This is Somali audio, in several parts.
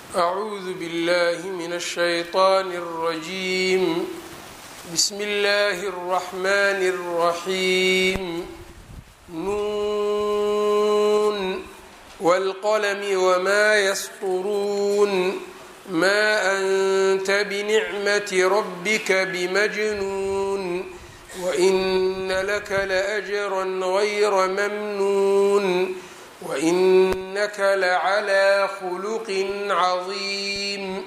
أعوذ بالله من الشيطان الرجيم بسم الله الرحمن الرحيم نون والقلم وما يسطرون ما أنت بنعمة ربك بمجنون وإن لك لأجرا غير ممنون وإنك لعلى خلق عظيم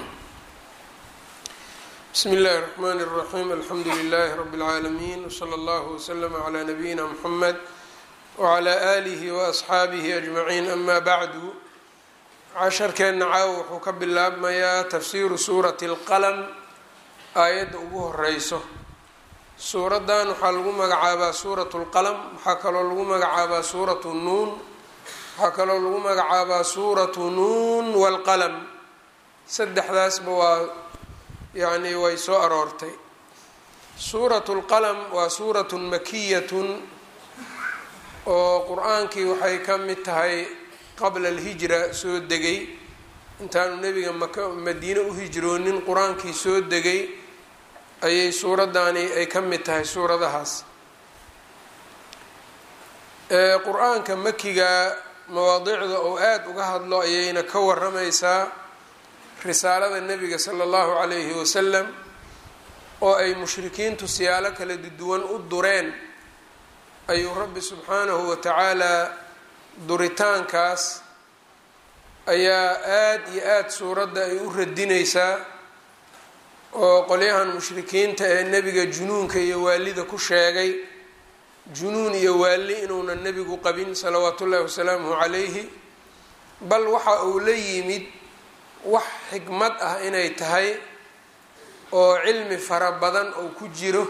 بسم الله الرحمن الرحيم الحمد لله رب العالمين وصلى الله وسلم على نبينا محمد وعلى آله وأصxaabihi أجمعين أما bعd casharkeenna caaw wuxuu ka bilaabmayaa tafsiiru suurati اlqalm aayadda ugu horeyso suuraddan waxaa lagu magacaabaa suurat اlqalm waxaa kaloo lagu magacaabaa suuratu nuun waxaa kaloo lagu magacaabaa suuratu nuun wاlqalm saddexdaasba waa yani way soo aroortay suurat اlqalm waa suuraة makiyat oo qur-aankii waxay ka mid tahay qabla alhijra soo degay intaanu nebiga maka madiine u hijroonin qur-aankii soo degay ayay suuraddaani ay ka mid tahay suuradahaas qur-aanka makiga mawaadicda oo aada uga hadlo ayayna ka waramaysaa risaalada nebiga sala allahu calayhi wasalam oo ay mushrikiintu siyaalo kala duwan u dureen ayuu rabbi subxaanahu wa tacaalaa duritaankaas ayaa aada iyo aada suuradda ay u radinaysaa oo qolyahan mushrikiinta ee nebiga junuunka iyo waalida ku sheegay junuun iyo waali inuunan nebigu qabin salawaatu ullahi wasalaamuhu calayhi bal waxa uu la yimid wax xikmad ah inay tahay oo cilmi fara badan oo ku jiro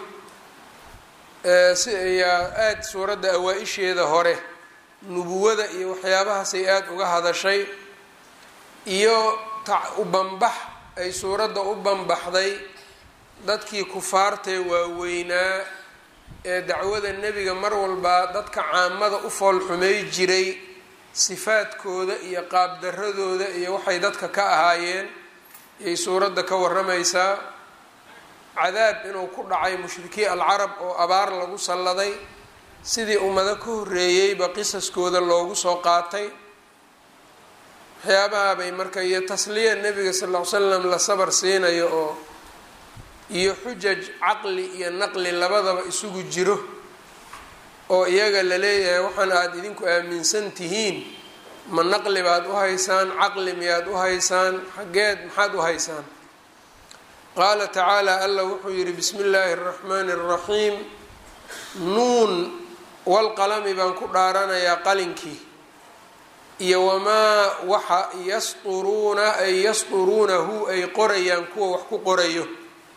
si ayaa aada suuradda awaa-isheeda hore nubuwada iyo waxyaabahaasay aada uga hadashay iyo u banbax ay suuradda u banbaxday dadkii kufaartee waaweynaa ee dacwada nebiga mar walba dadka caamada u foolxumay jiray sifaadkooda iyo qaabdaradooda iyo waxay dadka ka ahaayeen ayay suuradda ka waramaysaa cadaab inuu ku dhacay mushrikii alcarab oo abaar lagu salladay sidii ummado ka horreeyeyba qisaskooda loogu soo qaatay waxyaabaha bay marka iyo tasliya nebiga sal ll ly slam la sabar siinayo oo iyo xujaj caqli iyo naqli labadaba isugu jiro oo iyaga la leeyahay waxaan aada idinku aaminsan tihiin ma naqli baad u haysaan caqli miyaad u haysaan xaggeed maxaad u haysaan qaala tacaala alla wuxuu yidhi bismi illaahi araxmaani araxiim nuun walqalami baan ku dhaaranayaa qalinkii iyo wamaa waxa yasduruuna ay yasduruunahu ay qorayaan kuwa wax ku qorayo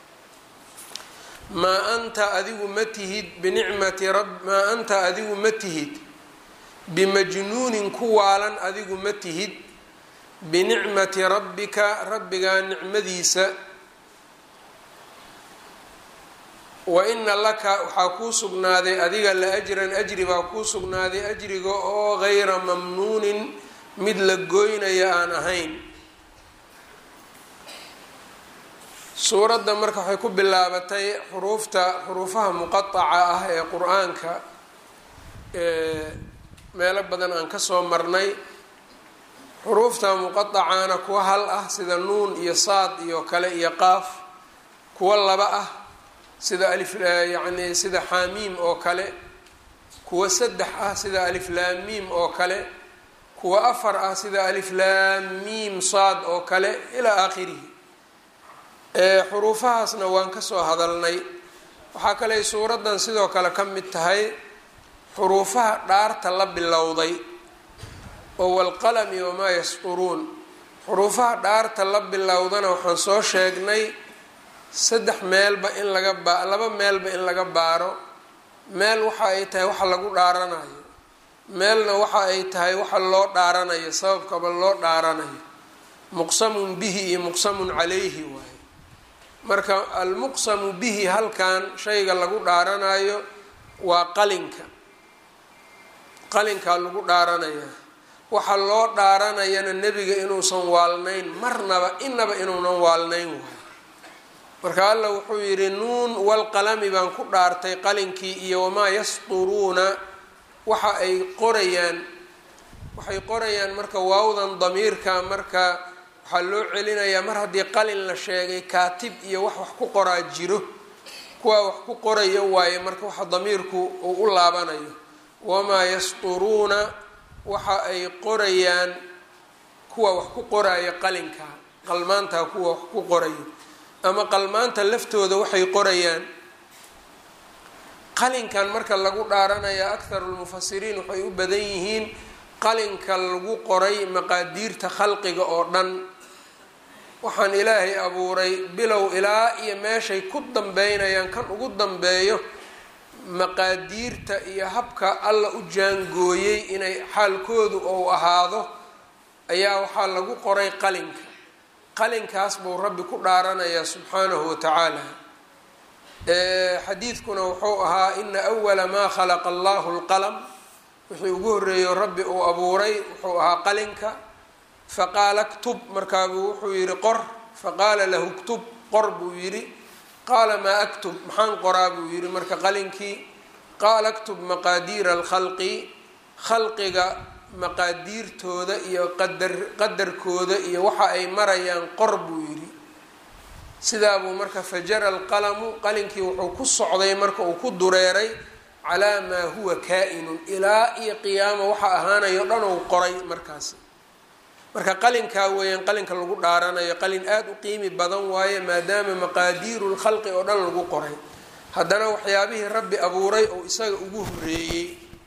maa anta adigu ma tihid binicmati rab maa anta adigu ma tihid bimajnuunin ku waalan adigu ma tihid binicmati rabbika rabbigaa nicmadiisa wa ina laka waxaa kuu sugnaaday adiga la ajran ajri baa kuu sugnaaday ajriga oo gayra mamnuunin mid la gooynaya aan ahayn suuradda marka waxay ku bilaabatay xuruufta xuruufaha muqataca ah ee qur-aanka meelo badan aan kasoo marnay xuruufta muqatacaana kuwa hal ah sida nuun iyo saad iyo kale iyo qaaf kuwa laba ah sida alif yacni sida xaamiim oo kale kuwa saddex ah sida aliflaamiim oo kale kuwa afar ah sida aliflaamiim saad oo kale ilaa aakhirihi xuruufahaasna waan kasoo hadalnay waxaa kale suuraddan sidoo kale ka mid tahay xuruufaha dhaarta la bilowday oo walqalami wamaa yasduruun xuruufaha dhaarta la bilowdana waxaan soo sheegnay saddex meelba in laga ba laba meelba in laga baaro meel waxa ay tahay waxa lagu dhaaranayo meelna waxa ay tahay waxa loo dhaaranayo sababkaba loo dhaaranayo muqsamun bihi iyo muqsamun calayhi waaye marka almuqsamu bihi halkan shayga lagu dhaaranayo waa qalinka qalinkaa lagu dhaaranayaa waxa loo dhaaranayana nebiga inuusan waalnayn marnaba inaba inuunan waalnayn waay marka alla wuxuu yidhi nuun walqalami baan ku dhaartay qalinkii iyo wamaa yasduruuna waxa ay qorayaan waxay qorayaan marka waawdan damiirka marka waxaa loo celinayaa mar haddii qalin la sheegay kaatib iyo wax wax ku qoraa jiro kuwaa wax ku qorayo waaye marka waxa damiirku uu u laabanayo wamaa yasduruuna waxa ay qorayaan kuwa wax ku qoraayo qalinka qalmaantaa kuwa wax ku qorayo ama qalmaanta laftooda waxay qorayaan qalinkan marka lagu dhaaranaya akharu lmufasiriin waxay u badan yihiin qalinka lagu qoray maqaadiirta khalqiga oo dhan waxaan ilaahay abuuray bilow ilaa iyo meeshay ku dambeynayaan kan ugu dambeeyo maqaadiirta iyo habka alla u jaangooyey inay xaalkoodu ou ahaado ayaa waxaa lagu qoray qalinka qalinkaas buu rabbi ku dhaaranayaa subxaanahu watacaala xadiidkuna wuxuu ahaa ina awala maa khalaqa allahu lqalam wixii ugu horreeyo rabbi uu abuuray wuxuu ahaa qalinka faqaala ktub markaabuu wuxuu yidhi qor faqaala lahu ktub qor buu yidhi qaala maa aktub maxaan qoraa buu yidhi marka qalinkii qaala aktub maqaadiira alkhalqi khalqiga maqaadiirtooda iyo qadar qadarkooda iyo waxa ay marayaan qor buu yidhi sidaa buu marka fajara alqalamu qalinkii wuxuu ku socday marka uu ku dureeray calaa maa huwa kaa-inun ilaa iyo qiyaama waxa ahaanayo dhan ou qoray markaasi marka qalinkaa weeyaan qalinka lagu dhaaranayo qalin aada u qiimi badan waaye maadaama maqaadiiru lkhalqi oo dhan lagu qoray haddana waxyaabihii rabbi abuuray oo isaga ugu horeeyey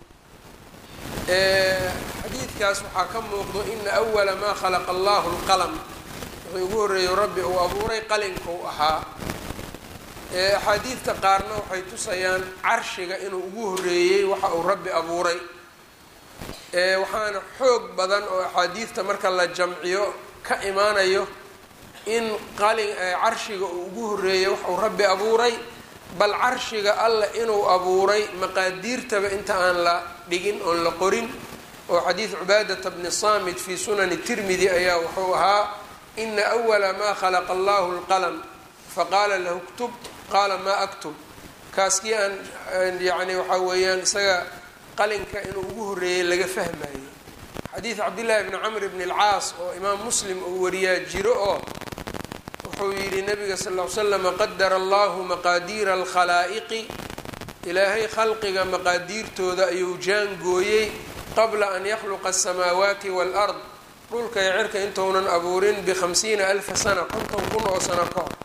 xadiidkaas waxaa ka muuqdo ina awala maa khalaqa allahu lqalam wuxuu ugu horreeyo rabbi uu abuuray qalinkou ahaa axaadiidta qaarna waxay tusayaan carshiga inuu ugu horreeyey waxa uu rabbi abuuray waxaana xoog badan oo axaadiidta marka la jamciyo ka imaanayo in qalin carshiga uu ugu horreeyey wax uu rabbi abuuray bal carshiga alla inuu abuuray maqaadiirtaba inta aan la dhigin oon la qorin oo xadiid cubaadata bni saamit fii sunani tirmidi ayaa wuxuu ahaa ina awala maa khalaqa allahu lqalam faqaala lahu ktub qaala maa aktub kaaskii aan yani waxaa weeyaan isaga qalinka inuu ugu horreeyey laga fahmayo xadiid cabdillaahi bni camr bni alcaas oo imaam muslim uu wariyaa jiro oo wuxuu yidhi nabiga sal l slama qadara allahu maqaadiira alkhalaa'iqi ilaahay khalqiga maqaadiirtooda ayuu jaangooyey qabla an yakhluqa asamaawaati waalard dhulka iyo cirka intounan abuurin bikhamsiina alfa sana konton kun oo sano ka hor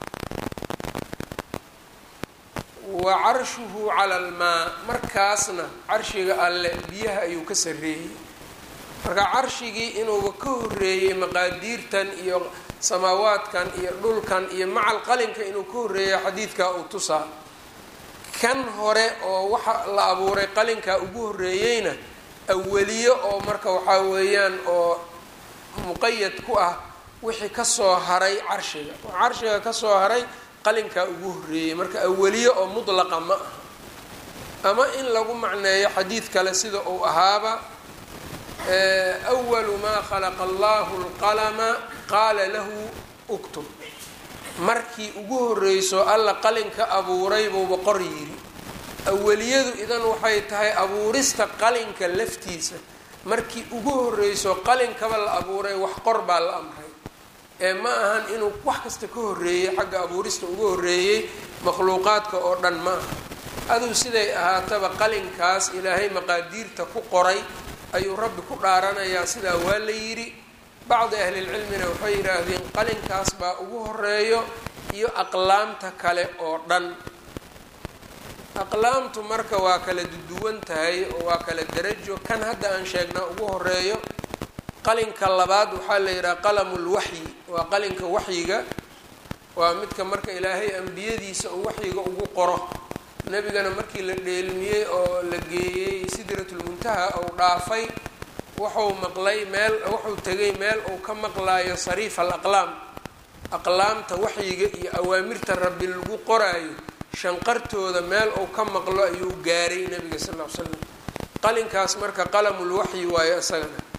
wa carshuhu cala almaa markaasna carshiga alle biyaha ayuu ka sarreeyey marka carshigii inuuba ka horreeyey maqaadiirtan iyo samaawaadkan iyo dhulkan iyo macal qalinka inuu ka horreeya xadiidkaa uu tusaa kan hore oo waxa la abuuray qalinkaa ugu horreeyeyna aweliyo oo marka waxaa weeyaan oo muqayad ku ah wixii kasoo haray carshiga carshiga kasoo haray qalinkaa ugu horreeyey marka aweliyo oo mudlaqa ma aha ama in lagu macneeyo xadiid kale sida uu ahaaba awalu maa khalaqa allahu lqalama qaala lahu uktub markii ugu horreyso alla qalinka abuuray buuba qor yiri aweliyadu idan waxay tahay abuurista qalinka laftiisa markii ugu horreyso qalinkaba la abuuray wax qor baa la amray ee ma ahan inuu wax kasta ka horreeyey xagga abuurista uga horreeyey makhluuqaadka oo dhan ma aha aduu siday ahaataba qalinkaas ilaahay maqaadiirta ku qoray ayuu rabbi ku dhaaranayaa sidaa waa la yidhi bacdi ahlilcilmina waxay yidhaahdeen qalinkaas baa ugu horeeyo iyo aqlaamta kale oo dhan aqlaamtu marka waa kala duduwan tahay oo waa kala darajo kan hadda aan sheegnaa ugu horeeyo qalinka labaad waxaa la yidhaha qalamulwaxyi waa qalinka waxyiga waa midka marka ilaahay ambiyadiisa uu waxyiga ugu qoro nebigana markii la dheelmiyey oo la geeyey sidratulmuntaha ou dhaafay wuxuu maqlay meel wuxuu tegay meel uu ka maqlaayo sariif al aqlaam aqlaamta waxyiga iyo awaamirta rabbi lagu qoraayo shanqartooda meel uu ka maqlo ayuu gaaray nebiga sal ll ly slam qalinkaas marka qalamul waxyi waayo isagana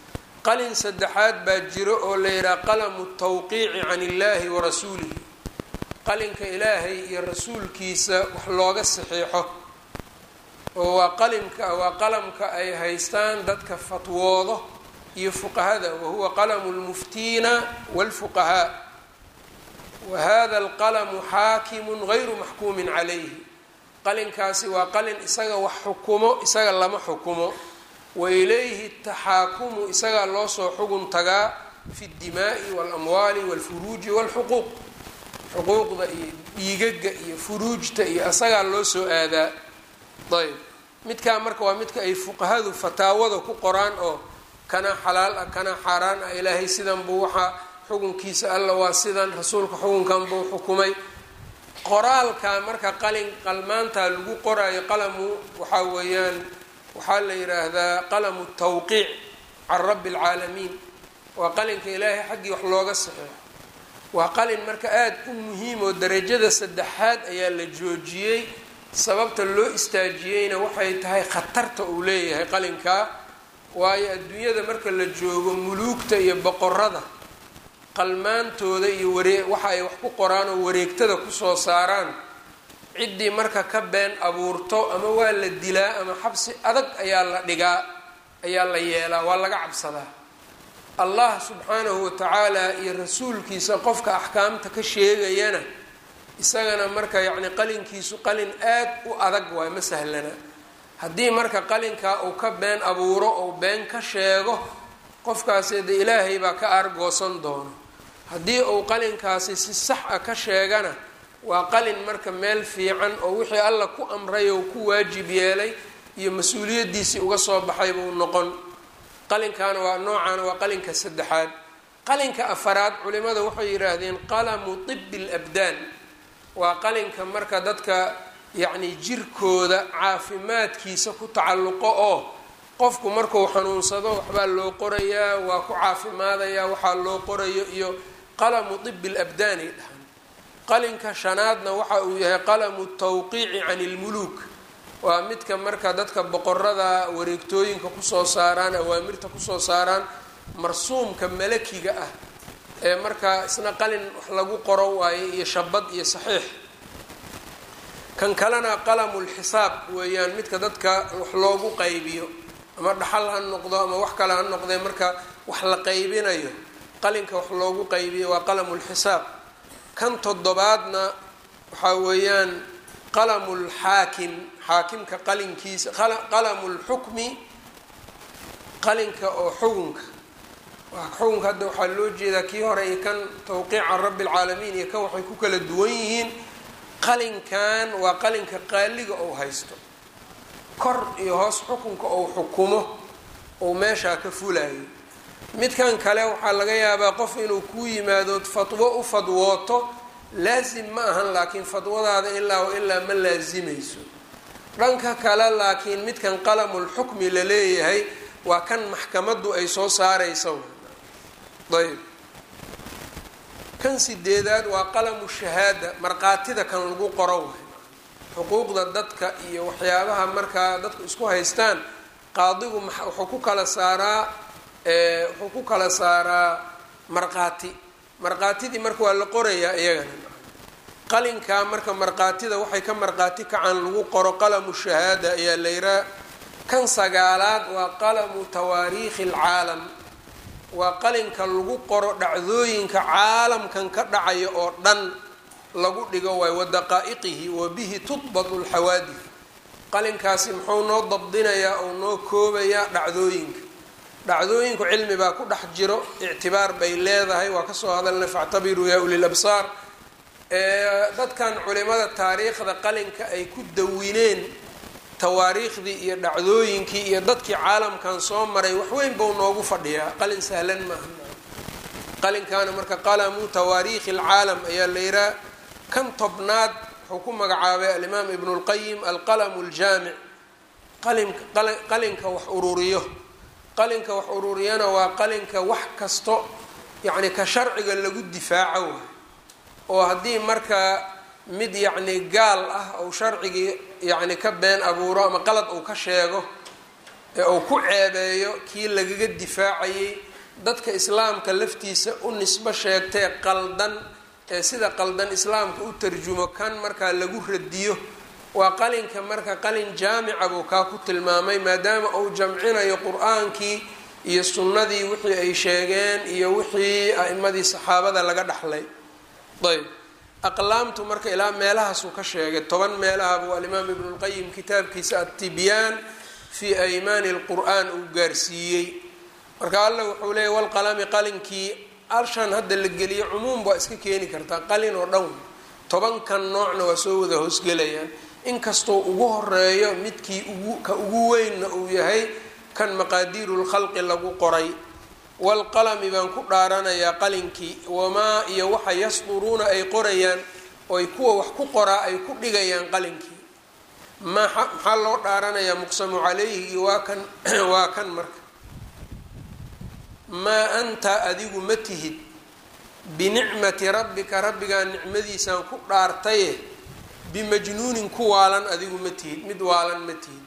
qalin saddexaad baa jiro oo la yidhaha qalamu tawqiici can illaahi wa rasuulihi qalinka ilaahay iyo rasuulkiisa wax looga saxiixo oo waa qalimka waa qalamka ay haystaan dadka fatwoodo iyo fuqahada wahuwa qalamu lmuftiina walfuqahaa wa hada alqalamu xaakimun gayru maxkuumin calayhi qalinkaasi waa qalin isaga wax xukumo isaga lama xukumo wa ilayhi taxaakumu isagaa loo soo xugun tagaa fi ddimaa'i waalamwaali walfuruuji walxuquuq xuquuqda iyo dhiigaga iyo furuujta iyo isagaa loo soo aadaa ayb midkaa marka waa midka ay fuqahadu fataawada ku qoraan oo kana xalaal ah kana xaaraan ah ilaahay sidan buu waxaa xukunkiisa alla waa sidan rasuulka xukunkan buu xukumay qoraalka marka qalin qalmaantaa lagu qoraayo qalamu waxaa weeyaan waxaa la yidhaahdaa qalamu tawqiic can rabbi alcaalamiin waa qalinka ilaahay xaggii wax looga saxeexo waa qalin marka aada u muhiim oo darajada saddexaad ayaa la joojiyey sababta loo istaajiyeyna waxay tahay khatarta uu leeyahay qalinkaa waayo adduunyada marka la joogo muluugta iyo boqorada qalmaantooda iyo waree waxa ay wax ku qoraan oo wareegtada kusoo saaraan ciddii marka ka been abuurto ama waa la dilaa ama xabsi adag ayaa la dhigaa ayaa la yeelaa waa laga cabsadaa allah subxaanahu watacaala iyo rasuulkiisa qofka axkaamta ka sheegayana isagana marka yacni qalinkiisu qalin aad u adag waay ma sahlana haddii marka qalinkaa uu ka been abuuro ou been ka sheego qofkaasi de ilaahay baa ka aargoosan doono haddii uu qalinkaasi si sax a ka sheegana waa qalin marka meel fiican oo wixii alla ku amray oo ku waajib yeelay iyo mas-uuliyaddiisii uga soo baxay buu noqon qalinkaana waa noocaana waa qalinka saddexaad qalinka afaraad culimada waxay yidhaahdeen qalamu tibi labdaan waa qalinka marka dadka yacni jirkooda caafimaadkiisa ku tacalluqo oo qofku markuu xanuunsado waxbaa loo qorayaa waa ku caafimaadayaa waxaa loo qorayo iyo qalamu tibi labdaanay dhahaan qalinka shanaadna waxa uu yahay qalamu tawqiici can ilmuluuk waa midka marka dadka boqorada wareegtooyinka kusoo saaraan awaamirta kusoo saaraan marsuumka malakiga ah ee markaa isna qalin wax lagu qoro waayo iyo shabad iyo saxiix kan kalena qalamulxisaab weeyaan midka dadka wax loogu qaybiyo ama dhaxal ha noqdo ama wax kale ha noqdee marka wax la qaybinayo qalinka wax loogu qaybiyo waa qalamulxisaab kan toddobaadna waxaa weeyaan qalamulxaakim xaakimka qalinkiisa qalamulxukmi qalinka oo xukunka xukunka hadda waxaa loo jeedaa kii hore iyo kan tawqiica rabbi alcaalamiin iyo kan waxay ku kala duwan yihiin qalinkan waa qalinka qaaliga ou haysto kor iyo hoos xukunka ou xukumo ou meeshaa ka fulayo midkan kale waxaa laga yaabaa qof inuu ku yimaado fatwo u fadwooto laasim ma ahan laakiin fadwadaada ilaa wa ilaa ma laasimayso dhanka kale laakiin midkan qalamulxukmi la leeyahay waa kan maxkamaddu ay soo saaraysa ayb kan sideedaad waa qalamu shahaada markhaatida kan lagu qoro waay xuquuqda dadka iyo waxyaabaha markaa dadku isku haystaan qaadigu wuxuu ku kala saaraa wuxuu ku kala saaraa markhaati markhaatidii marka waa la qorayaa iyagana qalinkaa marka markhaatida waxay ka markhaati kacaan lagu qoro qalamu shahaada ayaa la yiraa kan sagaalaad waa qalamu tawaariikhi alcaalam waa qalinka lagu qoro dhacdooyinka caalamkan ka dhacaya oo dhan lagu dhigo waay wa daqaa'iqihi wa bihi tudbatu lxawaadif qalinkaasi muxuu noo dabdinayaa oo noo koobayaa dhacdooyinka dhacdooyinku cilmi baa ku dhex jiro ictibaar bay leedahay waa kasoo hadalna factabiruu yaa uli labsaar dadkan culimada taariikhda qalinka ay ku dawineen tawaariikhdii iyo dhacdooyinkii iyo dadkii caalamkan soo maray waxweyn bau noogu fadhiyaa qalin sahlan maaha qalinkaana marka qalamu tawaariikhi alcaalam ayaa la yihaa kan tobnaad wuxuu ku magacaabay alimaam ibnu lqayim alqalamu ljaamic qalinka wax ururiyo qalinka wax ururiyana waa qalinka wax kasto yacni ka sharciga lagu difaaco waay oo haddii marka mid yacni gaal ah ou sharcigii yacni ka been abuuro ama qalad uu ka sheego ee uu ku ceebeeyo kii lagaga difaacayay dadka islaamka laftiisa u nisbo sheegtee qaldan ee sida qaldan islaamka u tarjumo kan markaa lagu radiyo waa qalinka marka qalin jaamica buu kaa ku tilmaamay maadaama uu jamcinayo qur-aankii iyo sunnadii wixii ay sheegeen iyo wixii a-imadii saxaabada laga dhaxlay ayb aqlaamtu marka ilaa meelahaasuu ka sheegay toban meelaha buu alimaam ibnulqayim kitaabkiisa atibyaan fii aymaani lqur-aan uu gaarsiiyey marka alla wuxuu leeyay walqalami qalinkii alshan hadda la geliyo cumuum waa iska keeni kartaa qalin oo dhan tobankan noocna waa soo wada hoosgelayaan inkastoo ugu horeeyo midkii ugu ka ugu weynna uu yahay kan maqaadiiru lkhalqi lagu qoray walqalami baan ku dhaaranayaa qalinkii wamaa iyo waxa yasduruuna ay qorayaan oo ay kuwa wax ku qoraa ay ku dhigayaan qalinkii maa maxaa loo dhaaranayaa muqsamu calayhigi waa kan waa kan marka maa anta adigu ma tihid binicmati rabbika rabbigaa nicmadiisaan ku dhaartaye bimajnuunin ku waalan adigu ma tihid mid waalan ma tihid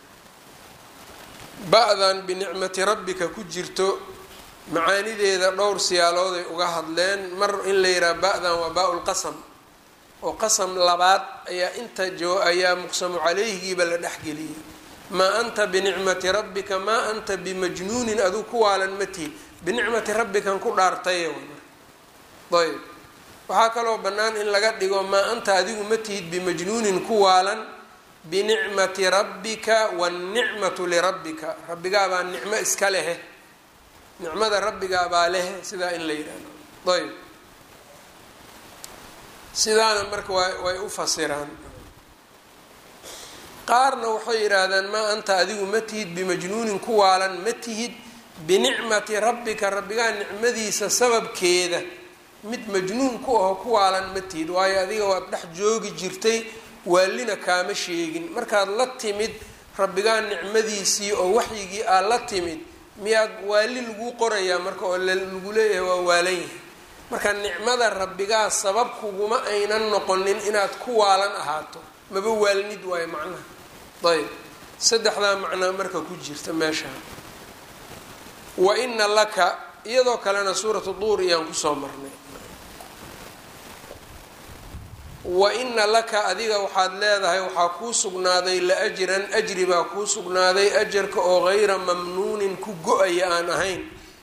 ba-dan binicmati rabbika ku jirto macaanideeda dhowr siyaalooday uga hadleen mar in la yidhaha ba-dan waa baa-ulqasam oo qasam labaad ayaa inta jo ayaa muqsamu calayhigiiba la dhexgeliyay maa anta binicmati rabbika maa anta bimajnuunin aduu ku waalan ma tihid binicmati rabbikan ku dhaartaye ayb waxaa kaloo bannaan in laga dhigo maa anta adigu ma tihid bimajnuunin ku waalan binicmati rabbika waannicmatu lirabbika rabbigaabaa nicmo iska lehe nicmada rabbigaabaa lehe sidaa in la yidhahdo ayb sidaana marka waa way u fasiraan qaarna waxay yidhaahdaan maa anta adigu ma tihid bimajnuunin ku waalan ma tihid binicmati rabbika rabbigaa nicmadiisa sababkeeda mid majnuun ku aho ku waalan ma tihid waayo adiga waad dhex joogi jirtay waalina kaama sheegin markaad la timid rabbigaa nicmadiisii oo waxyigii aad la timid miyaad waali laguu qorayaa marka oo lagu leeyahay waa waalan yahay marka nicmada rabbigaa sabab kuguma aynan noqonin inaad ku waalan ahaato maba waalnid waayo macnaha ayb saddexdaa macnaa marka ku jirta meesha wa ina laka iyadoo kalena suuratu duur iyaan kusoo marnay wa ina laka adiga waxaad leedahay waxaa kuu sugnaaday la-ajran ajri baa kuu sugnaaday ajarka oo gayra mamnuunin ku go-aya aan ahayn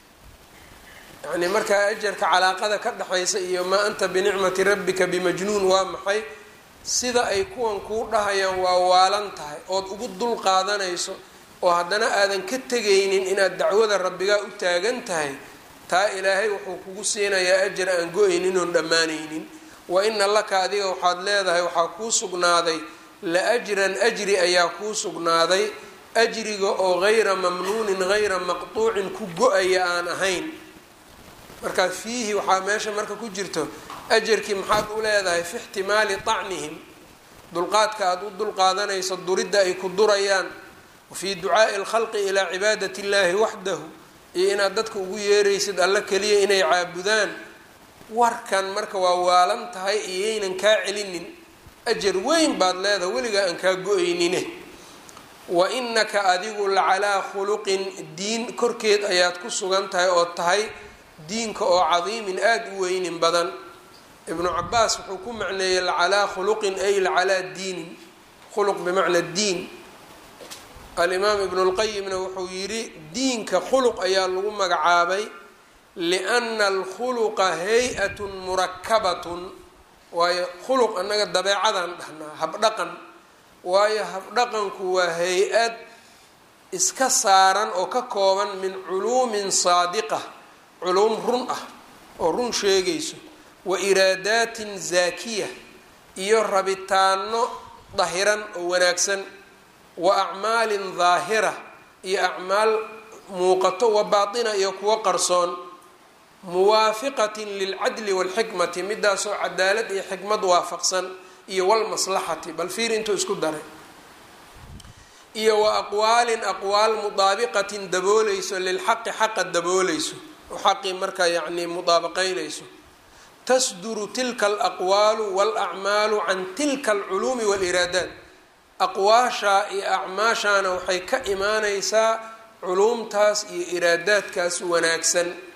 yacni markaa ajarka calaaqada ka dhexaysa iyo maa anta binicmati rabbika bimajnuun waa maxay sida ay kuwan kuu dhahayaan waa waalan tahay ood ugu dul qaadanayso oo haddana aadan ka tegaynin inaad dacwada rabbigaa u taagan tahay taa ilaahay wuxuu kugu siinayaa ajar aan go-aynin oon dhammaanaynin wa ina laka adiga waxaad leedahay waxaa kuu sugnaaday la-ajran ajri ayaa kuu sugnaaday ajriga oo gayra mamnuunin gayra maqtuucin ku go-aya aan ahayn markaa fiihi waxaa meesha marka ku jirto ajarkii maxaad u leedahay fi ixtimaali tacnihim dulqaadka aada u dulqaadanayso duridda ay ku durayaan wa fii ducaai alkhalqi ilaa cibaadati illaahi waxdahu iyo inaad dadka ugu yeeraysid alla keliya inay caabudaan warkan marka waa waalan tahay iyaynan kaa celinin ajar weyn baad leedahay weligaa aan kaa go-aynine wa inaka adigu lacalaa khuluqin diin korkeed ayaad ku sugan tahay oo tahay diinka oo cadiimin aada u weynin badan ibnu cabaas wuxuu ku macneeyey lacalaa khuluqin ay lacalaa diinin khuluq bimacnaa diin alimaam ibnu lqayimna wuxuu yidhi diinka khuluq ayaa lagu magacaabay liana alkhuluqa hay-atun murakabatun waayo khuluq annaga dabeecadaan dhahnaa habdhaqan waayo habdhaqanku waa hay-ad iska saaran oo ka kooban min culuumin saadiqa culuum run ah oo run sheegayso wa iraadaatin zaakiya iyo rabitaano dahiran oo wanaagsan wa acmaalin daahira iyo acmaal muuqato wa baatina iyo kuwo qarsoon muwaafiqatin lilcadli waalxikmati midaasoo cadaalad iyo xikmad waafaqsan iyo walmaslaxati bal fiir intuu isku daray iyo wa aqwaalin aqwaal mudaabiqatin dabooleyso lilxaqi xaqa dabooleyso oo xaqii markaa yacnii mudaabaqeynayso tasduru tilka alaqwaalu walacmaalu can tilka alculuumi waaliraadaat aqwaashaa iyo acmaashaana waxay ka imaaneysaa culuumtaas iyo iraadaadkaas wanaagsan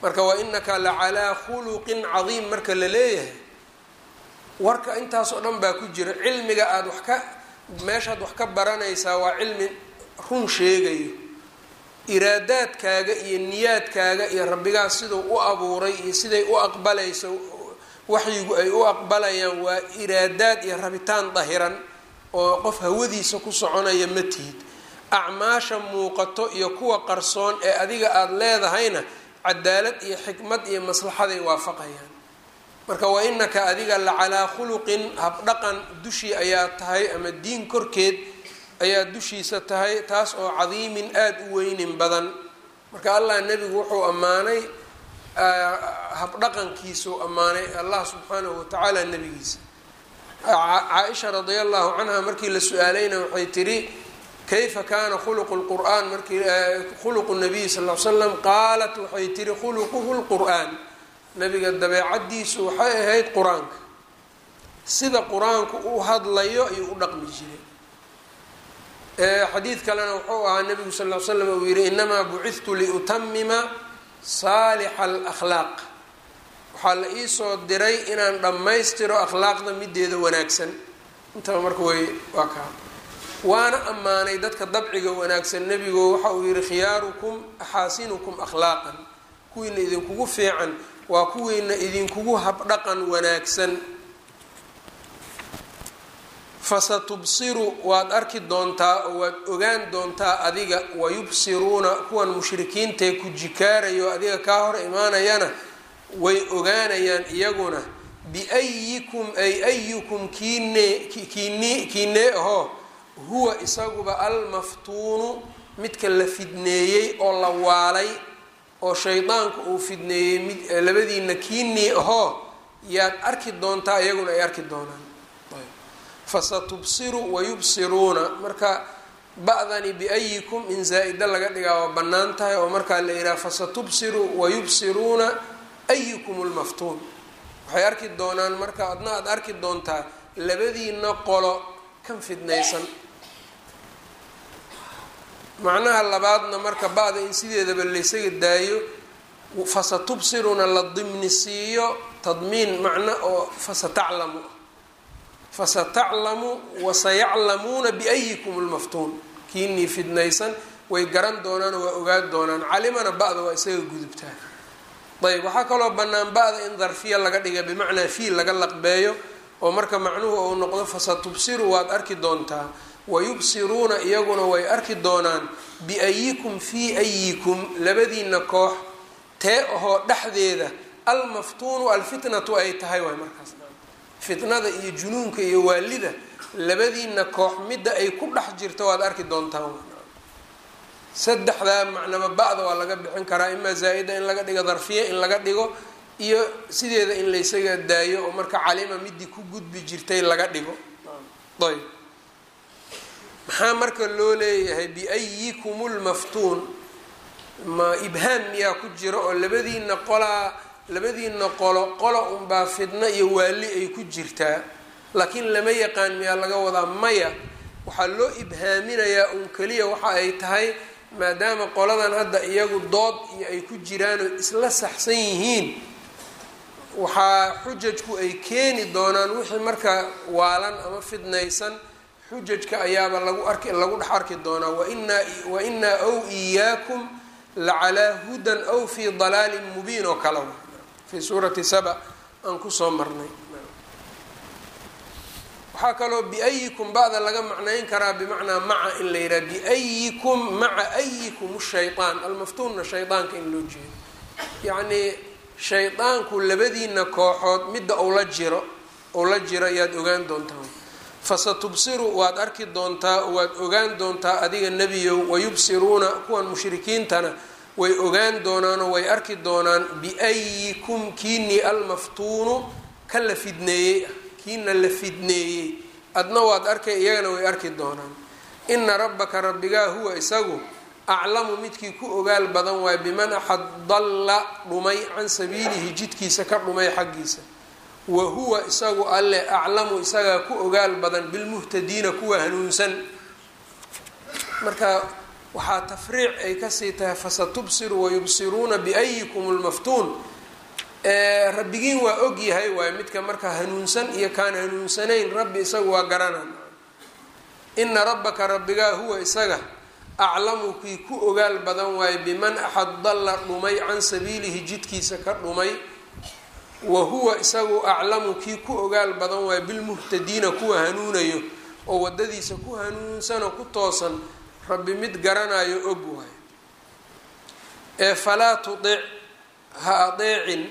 marka wa inaka la calaa khuluqin cadiim marka la leeyahay warka intaas oo dhan baa ku jira cilmiga aada wax ka meeshaad wax ka baranaysaa waa cilmi run sheegayo iraadaadkaaga iyo niyaadkaaga iyo rabbigaas siduu u abuuray iyo siday u aqbalayso waxyigu ay u aqbalayaan waa iraadaad iyo rabitaan dahiran oo qof hawadiisa ku soconaya ma tihid acmaasha muuqato iyo kuwa qarsoon ee adiga aada leedahayna cadaalad iyo xikmad iyo maslaxaday waafaqayaan marka wa inaka adiga la calaa khuluqin habdhaqan dushii ayaa tahay ama diin korkeed ayaa dushiisa tahay taas oo cadiimin aada u weynin badan marka allah nebigu wuxuu ammaanay habdhaqankiisuu ammaanay allah subxaanahu watacaala nebigiisa caaisha radia allahu canha markii la su-aalayna waxay tidhi kayfa kaana khuluqu lqur'aan markii khuluqu nabiy sal l slam qaalat waxay tihi khuluquhu lqur'aan nabiga dabeecadiisu waxay ahayd qur-aanka sida qur-aanku u hadlayo ayuu u dhaqmi jiray xadiid kalena wuxuu ahaa nabigu sal l slam uu yihi inamaa bucidtu liutamima saalixa alakhlaaq waxaa la iisoo diray inaan dhammaystiro akhlaaqda mideeda wanaagsan intaba marka way waa kaa waana ammaanay dadka dabciga wanaagsan nebigo waxa uu yihi khiyaarukum axaasinukum akhlaaqan kuwiina idinkugu fiican waa kuwiina idinkugu habdhaqan wanaagsan fasatubsiru waad arki doontaa oo waad ogaan doontaa adiga wayubsiruuna kuwan mushrikiintae ku jikaarayo adiga kaa hor imaanayana way ogaanayaan iyaguna biayikum ay ayukum kiine kiine kiinee ahoo huwa isaguba almaftuunu midka la fidneeyey oo la waalay oo shaydaanku uu fidneeyey mid labadiina kiinii ahoo yaad arki doontaa iyaguna ay arki doonaan fasatubsiru wayubsiruuna marka ba-dani biayikum in zaa-ida laga dhigaa waa bannaan tahay oo markaa la yidhaha fasatubsiru wayubsiruuna ayukum lmaftuun waxay arki doonaan marka adna aada arki doontaa labadiina qolo kan fidnaysan macnaha labaadna marka ba-da in sideedaba laysaga daayo fasatubsiruna la dimni siiyo tadmiin macno oo fasataclamu fasataclamu wasayaclamuuna biayikum lmaftuun kiinii fidnaysan way garan doonaan oo waa ogaan doonaan calimana ba-da waa isaga gudubtaa ayb waxaa kaloo bannaan ba-da in darfiya laga dhiga bimacnaa fiil laga laqbeeyo oo marka macnuhu uu noqdo fasatubsiru waad arki doontaa wayubsiruuna iyaguna way arki doonaan biayikum fii ayikum labadiina koox tee ahoo dhexdeeda almaftuunu alfitnatu ay tahay waay markaas fitnada iyo junuunka iyo waalida labadiina koox midda ay ku dhex jirto waad arki doontaan saddexdaa macnaba ba-da waa laga bixin karaa imaa zaa-ida in laga dhigo darfiya in laga dhigo iyo sideeda in laysaga daayo oo marka calima midii ku gudbi jirtay laga dhigo ayb maxaa marka loo leeyahay biayikum lmaftuun ma ibhaam miyaa ku jira oo labadiina qolaa labadiina qolo qola unbaa fidno iyo waali ay ku jirtaa laakiin lama yaqaan miyaa laga wadaa maya waxaa loo ibhaaminayaa un keliya waxa ay tahay maadaama qoladan hadda iyagu dood iyo ay ku jiraanoo isla saxsan yihiin waxaa xujajku ay keeni doonaan wixii marka waalan ama fidnaysan xujajka ayaaba lagu arki lagu dhex arki doonaa wainaa wainaa ow iyaakum lacalaa hudan ow fii dalaalin mubiin oo kale fii suurati saba aan kusoo marnay waxaa kaloo biayikum ba-da laga macnayn karaa bimacnaa maca in la yidhaha biayikum maca ayikum shayaan almaftuunna shaydaanka in loo jeedo yacnii shaydaanku labadiina kooxood midda ou la jiro ou la jiro ayaad ogaan doontaa fasatubsiru waad arki doontaa waad ogaan doontaa adiga nebiyow wayubsiruuna kuwan mushrikiintana way ogaan doonaanoo way arki doonaan biayikum kiinii almaftuunu ka la fidneeyey ah kiina la fidneeyey adna waad arkay iyagana way arki doonaan ina rabbaka rabbigaa huwa isagu aclamu midkii ku ogaal badan waayo biman axad dalla dhumay can sabiilihi jidkiisa ka dhumay xaggiisa wa huwa isagu alle aclamu isagaa ku ogaal badan bilmuhtadiina kuwa hanuunsan marka waxaa tafriic ay kasii tahay fasatubsiru wayubsiruuna biayikum lmaftuun rabbigiin waa og yahay waayo midka marka hanuunsan iyo kaan hanuunsanayn rabbi isaga waa garanan ina rabbaka rabbigaa huwa isaga aclamu kii ku ogaal badan waayo biman axad dalla dhumay can sabiilihi jidkiisa ka dhumay wa huwa isagu aclamu kii ku ogaal badan waayo bilmuhtadiina kuwa hanuunayo oo wadadiisa ku hanuunsanoo ku toosan rabbi mid garanayo og waayo ee falaa tudic ha adeecin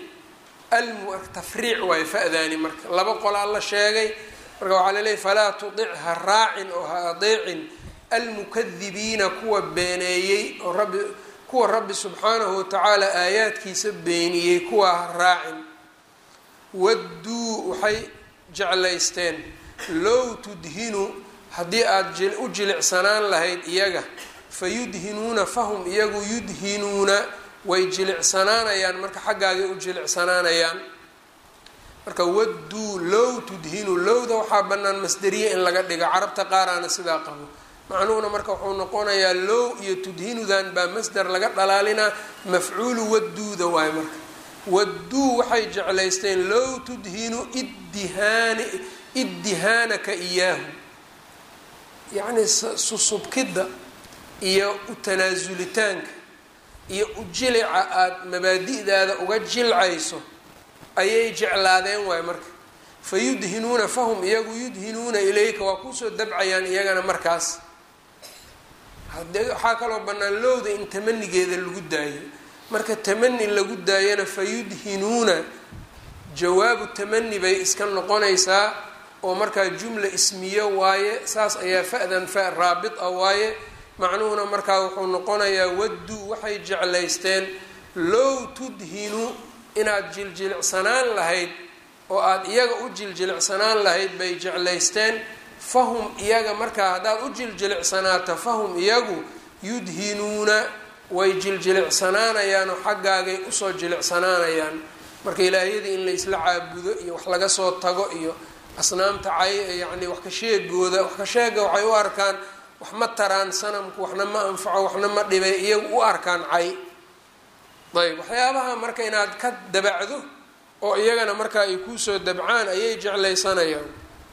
tafriic waayo fa-daani marka laba qolaa la sheegay marka waxaa laleeyahy falaa tudic ha raacin oo ha adeecin almukadibiina kuwa beeneeyey oo rabbi kuwa rabbi subxaanahu watacaala aayaadkiisa beeniyey kuwa ha raacin wadduu waxay jeclaysteen low tudhinu haddii aada u jilicsanaan lahayd iyaga fa yudhinuuna fahum iyagu yudhinuuna way jilicsanaanayaan marka xaggaagay u jilicsanaanayaan marka wadduu low tudhinu lowda waxaa bannaan masderiye in laga dhigo carabta qaaraana sidaa qabo macnuhuna marka wuxuu noqonayaa low iyo tudhinudan baa masder laga dhalaalinaa mafcuulu wadduuda waayo marka wadduu waxay jeclaysteen low tudhinu iddihaani iddihaanaka iyaahu yacni susubkidda iyo u tanaasulitaanka iyo u jilica aada mabaadi'daada uga jilcayso ayay jeclaadeen waayo marka fa yudhinuuna fahum iyagu yudhinuuna ilayka waa kusoo dabcayaan iyagana markaas hadee waxaa kaloo bannaan lowda in tamanigeeda lagu daayo marka tamani lagu daayana fa yudhinuuna jawaabu tamani bay iska noqonaysaa oo markaa jumla ismiyo waaye saas ayaa fa-dan fa raabit ah waaye macnuhuna markaa wuxuu noqonayaa wadduu waxay jeclaysteen low tudhinu inaad jiljilicsanaan lahayd oo aada iyaga u jiljilicsanaan lahayd bay jeclaysteen fahum iyaga markaa haddaad u jiljilicsanaato fahum iyagu yudhinuuna way jiljilicsananayaan oo xaggaagay usoo jilicsanaanayaan marka ilaahyadii in la isla caabudo iyo wax laga soo tago iyo asnaamta cay yacni wax ka sheegooda wax ka sheega waxay u arkaan wax ma taraan sanamku waxna ma anfaco waxna ma dhibay iyagu u arkaan cay ayb waxyaabaha marka inaad ka dabacdo oo iyagana marka ay kuusoo dabcaan ayay jeclaysanayaan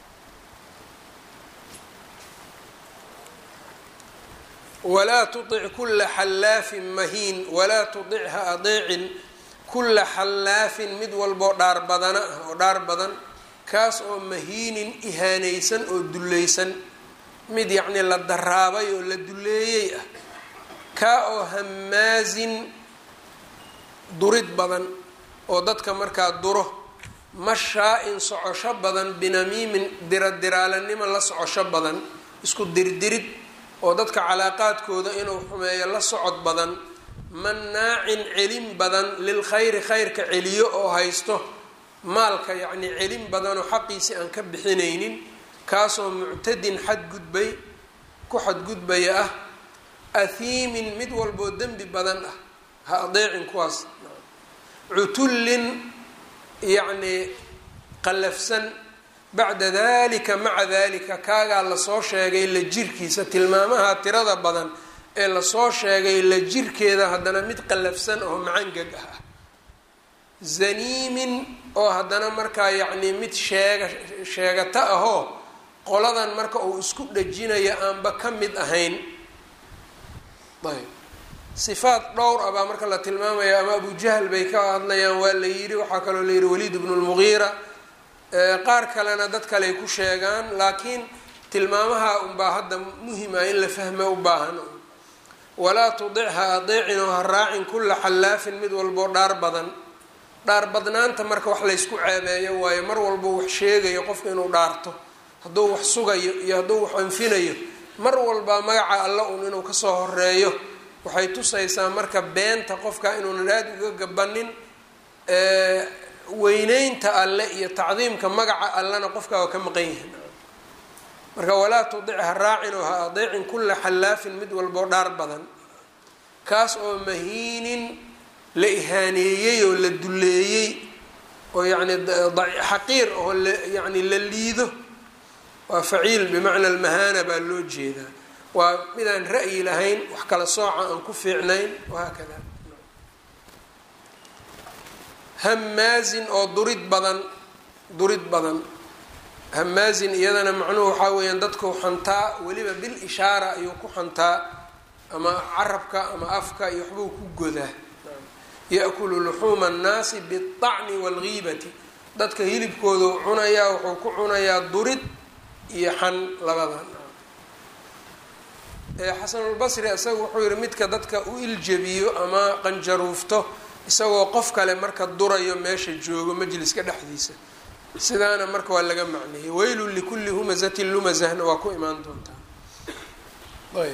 walaa tuic kula xallaafin mahiin walaa tudic ha adeecin kulla xallaafin mid walboo dhaar badana ah oo dhaar badan kaas oo mahiinin ihaanaysan oo dullaysan mid yacnii la daraabay oo la duleeyey ah kaa oo hamaasin durid badan oo dadka markaa duro mashaa-in socosho badan binamiimin diradiraalanimo la socosho badan isku dirdirid oo dadka calaaqaadkooda inuu xumeeyo la socod badan mannaacin celin badan lil khayri khayrka celiyo oo haysto maalka yacnii celin badanoo xaqiisi aan ka bixinaynin kaasoo muctadin xadgudbay ku xadgudbaya ah ahiimin mid walboo dembi badan ah ha adeecin kuwaas cutullin yacnii qallafsan bacda dalika maca dalika kaagaa lasoo sheegay la jirkiisa tilmaamaha tirada badan ee lasoo sheegay la jirkeeda haddana mid qallafsan oo macangag ah zaniimin oo haddana markaa yacnii mid sheega sheegato ahoo qoladan marka uu isku dhajinayo aanba ka mid ahayn ayb sifaat dhowr ah baa marka la tilmaamaya ama abujahl bay ka hadlayaan waa la yidhi waxaa kaloo la yidhi waliid bnu lmugiira qaar kalena dad kaley ku sheegaan laakiin tilmaamaha unbaa hadda muhima in la fahma u baahan walaa tudic ha adeecin oo ha raacin kulla xallaafin mid walboo dhaar badan dhaar badnaanta marka wax laysku ceebeeyo waayo mar walbo wax sheegayo qofka inuu dhaarto hadduu wax sugayo iyo hadduu wax anfinayo mar walba magaca alla un inuu kasoo horeeyo waxay tusaysaa marka beenta qofka inuunan aada uga gabanin weyneynta alle iyo tacdiimka magaca allena qofka waa ka maqan yahay marka walaa tudic ha raacin oo ha adeecin kulla xallaafin mid walboo dhaar badan kaas oo mahiinin la ihaaneeyey oo la duleeyey oo yacni xaqiir oo la yacni la liido waa faciil bimacna almahaana baa loo jeedaa waa midaan ra'yi lahayn wax kala sooca aan ku fiicnayn wahaakada hamaazin oo durid badan durid badan hamaazin iyadana macnuhu waxaa weeyaan dadkau xantaa weliba bil ishaara ayuu ku xantaa ama carabka ama afka iyo waxbuu ku godaa ya-kulu luxuuma annaasi biاlطacni wاlgiibati dadka hilibkoodu cunayaa wuxuu ku cunayaa durid iyo xan labadan xasanulbasri isaga wuxuu yihi midka dadka u iljabiyo ama qanjaruufto isagoo qof kale marka durayo meesha joogo majliska dhexdiisa sidaana marka waa laga macneeyey weylun likulli humazatin lumazahna waa ku imaan doontaa ayb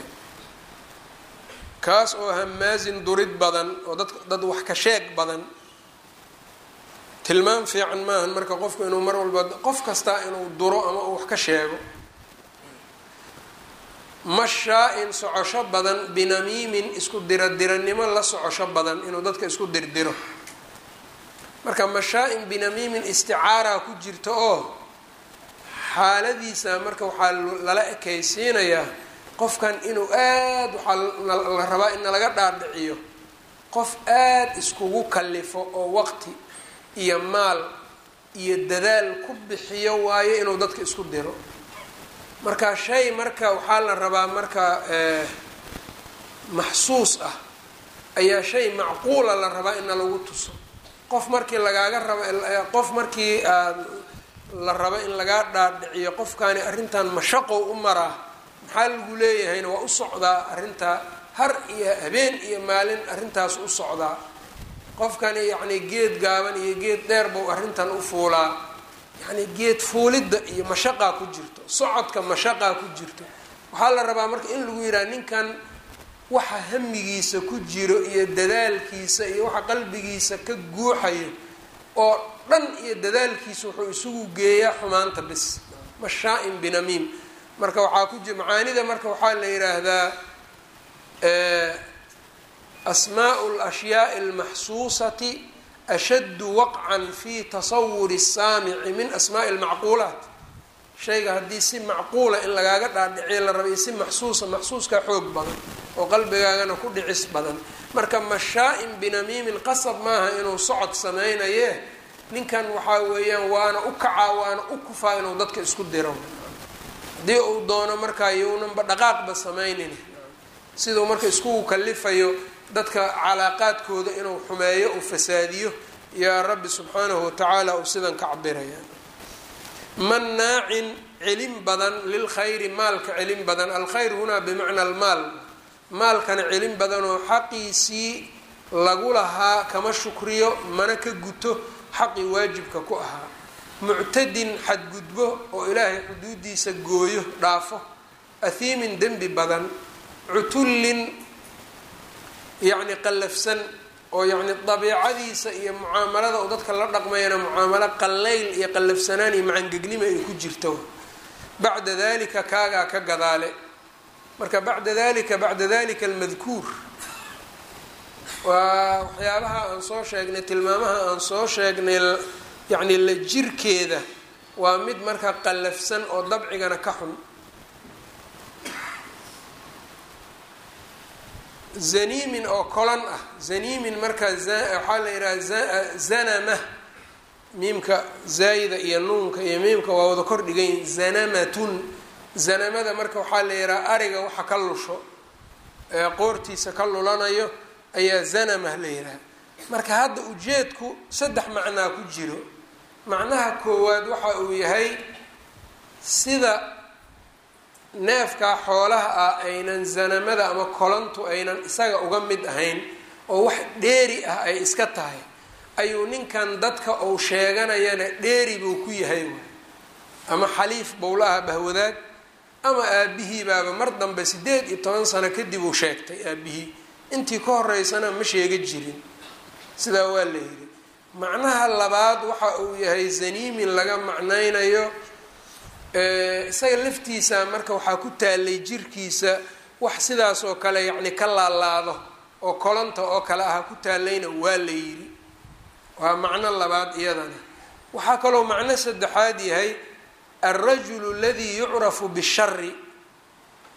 kaas oo hamaazin durid badan oo dad dad wax ka sheeg badan tilmaam fiican maahan marka qofku inuu mar walba qof kastaa inuu duro ama uu wax ka sheego mashaa-in socosho badan binamiimin isku diradiranimo la socosho badan inuu dadka isku dirdiro marka mashaa-in binamiimin isticaaraa ku jirta oo xaaladiisa marka waxaa lala ekaysiinayaa qofkan inuu aad waxaa la rabaa in laga dhaadhiciyo qof aada iskugu kalifo oo waqti iyo maal iyo dadaal ku bixiyo waayo inuu dadka isku diro marka shay marka waxaa la rabaa marka maxsuus ah ayaa shay macquula la rabaa ina lagu tuso qof markii lagaaga rabo qof markii aad la rabo in lagaa dhaadhiciyo qofkaani arrintan mashaqow u maraa maxaa lagu leeyahayna waa u socdaa arrintaa har iyo habeen iyo maalin arrintaas u socdaa qofkani yacni geed gaaban iyo geed dheer buu arrintan u fuulaa yacni geed fuulidda iyo mashaqaa ku jirto socodka mashaqaa ku jirto waxaa la rabaa marka in lagu yidhaha ninkan waxa hamigiisa ku jiro iyo dadaalkiisa iyo waxa qalbigiisa ka guuxayo oo dhan iyo dadaalkiisa wuxuu isugu geeyaa xumaanta bis mashaa-in binamiim marka waxaa ku jir macaanida marka waxaa la yidhaahdaa asmaau lashyaai almaxsuusati ashaddu waqcan fi tasawuri الsaamici min asmaai اlmacquulaat shayga haddii si macquula in lagaaga dhaadhiciyo la raba iyo si maxsuusa maxsuuskaa xoog badan oo qalbigaagana ku dhicis badan marka mashaa-in binamiimin qasab maaha inuu socod sameynaye ninkan waxaa weeyaan waana u kacaa waana u kufaa inuu dadka isku diro haddii uu doono markaa yownanba dhaqaaqba sameynin siduu marka iskugu kalifayo dadka calaaqaadkooda inuu xumeeyo uu fasaadiyo yaa rabbi subxaanahu watacaala uu sidan ka cabiraya mannaacin celin badan lilkhayri maalka celin badan alkhayr hunaa bimacna almaal maalkana celin badanoo xaqiisii lagu lahaa kama shukriyo mana ka guto xaqii waajibka ku ahaa muctadin xadgudbo oo ilaahay xuduudiisa gooyo dhaafo ahiimin dembi badan cutullin yacni qallafsan oo yacni dabiicadiisa iyo mucaamalada oo dadka la dhaqmayana mucaamalo qallayl iyo qallafsanaan iyo macangegnimo ay ku jirto bacda dalika kaagaa ka gadaale marka bacda dalika bacda dalika almadkuur waa waxyaabaha aan soo sheegnay tilmaamaha aan soo sheegnay yacni la jirkeeda waa mid marka qallafsan oo dabcigana ka xun zaniimin oo kolan ah zaniimin marka waxaa la yidhaha zanama miimka zaayida iyo nuunka iyo miimka waa wada kor dhigayin zanamatun zanamada marka waxaa la yidhaha ariga waxa ka lusho ee qoortiisa ka lulanayo ayaa zanama la yidhaha marka hadda ujeedku saddex macnaa ku jiro macnaha koowaad waxa uu yahay sida neefkaa xoolaha ah aynan zanamada ama kolantu aynan isaga uga mid ahayn oo wax dheeri ah ay iska tahay ayuu ninkan dadka uu sheeganayana dheeri buu ku yahay ama xaliif bowlaha bahwadaag ama aabihii baaba mar dambe siddeed iyo toban sano kadib uu sheegtay aabihii intii ka horeysana ma sheega jirin sidaa waa la yidhi macnaha labaad waxa uu yahay zaniimin laga macnaynayo isaga laftiisa marka waxaa ku taalay jirkiisa wax sidaas oo kale yacni ka laalaado oo kolanta oo kale ah ku taalayna waa la yidhi waa macno labaad iyadana waxaa kaloo macno saddexaad yahay alrajulu aladii yucrafu bishari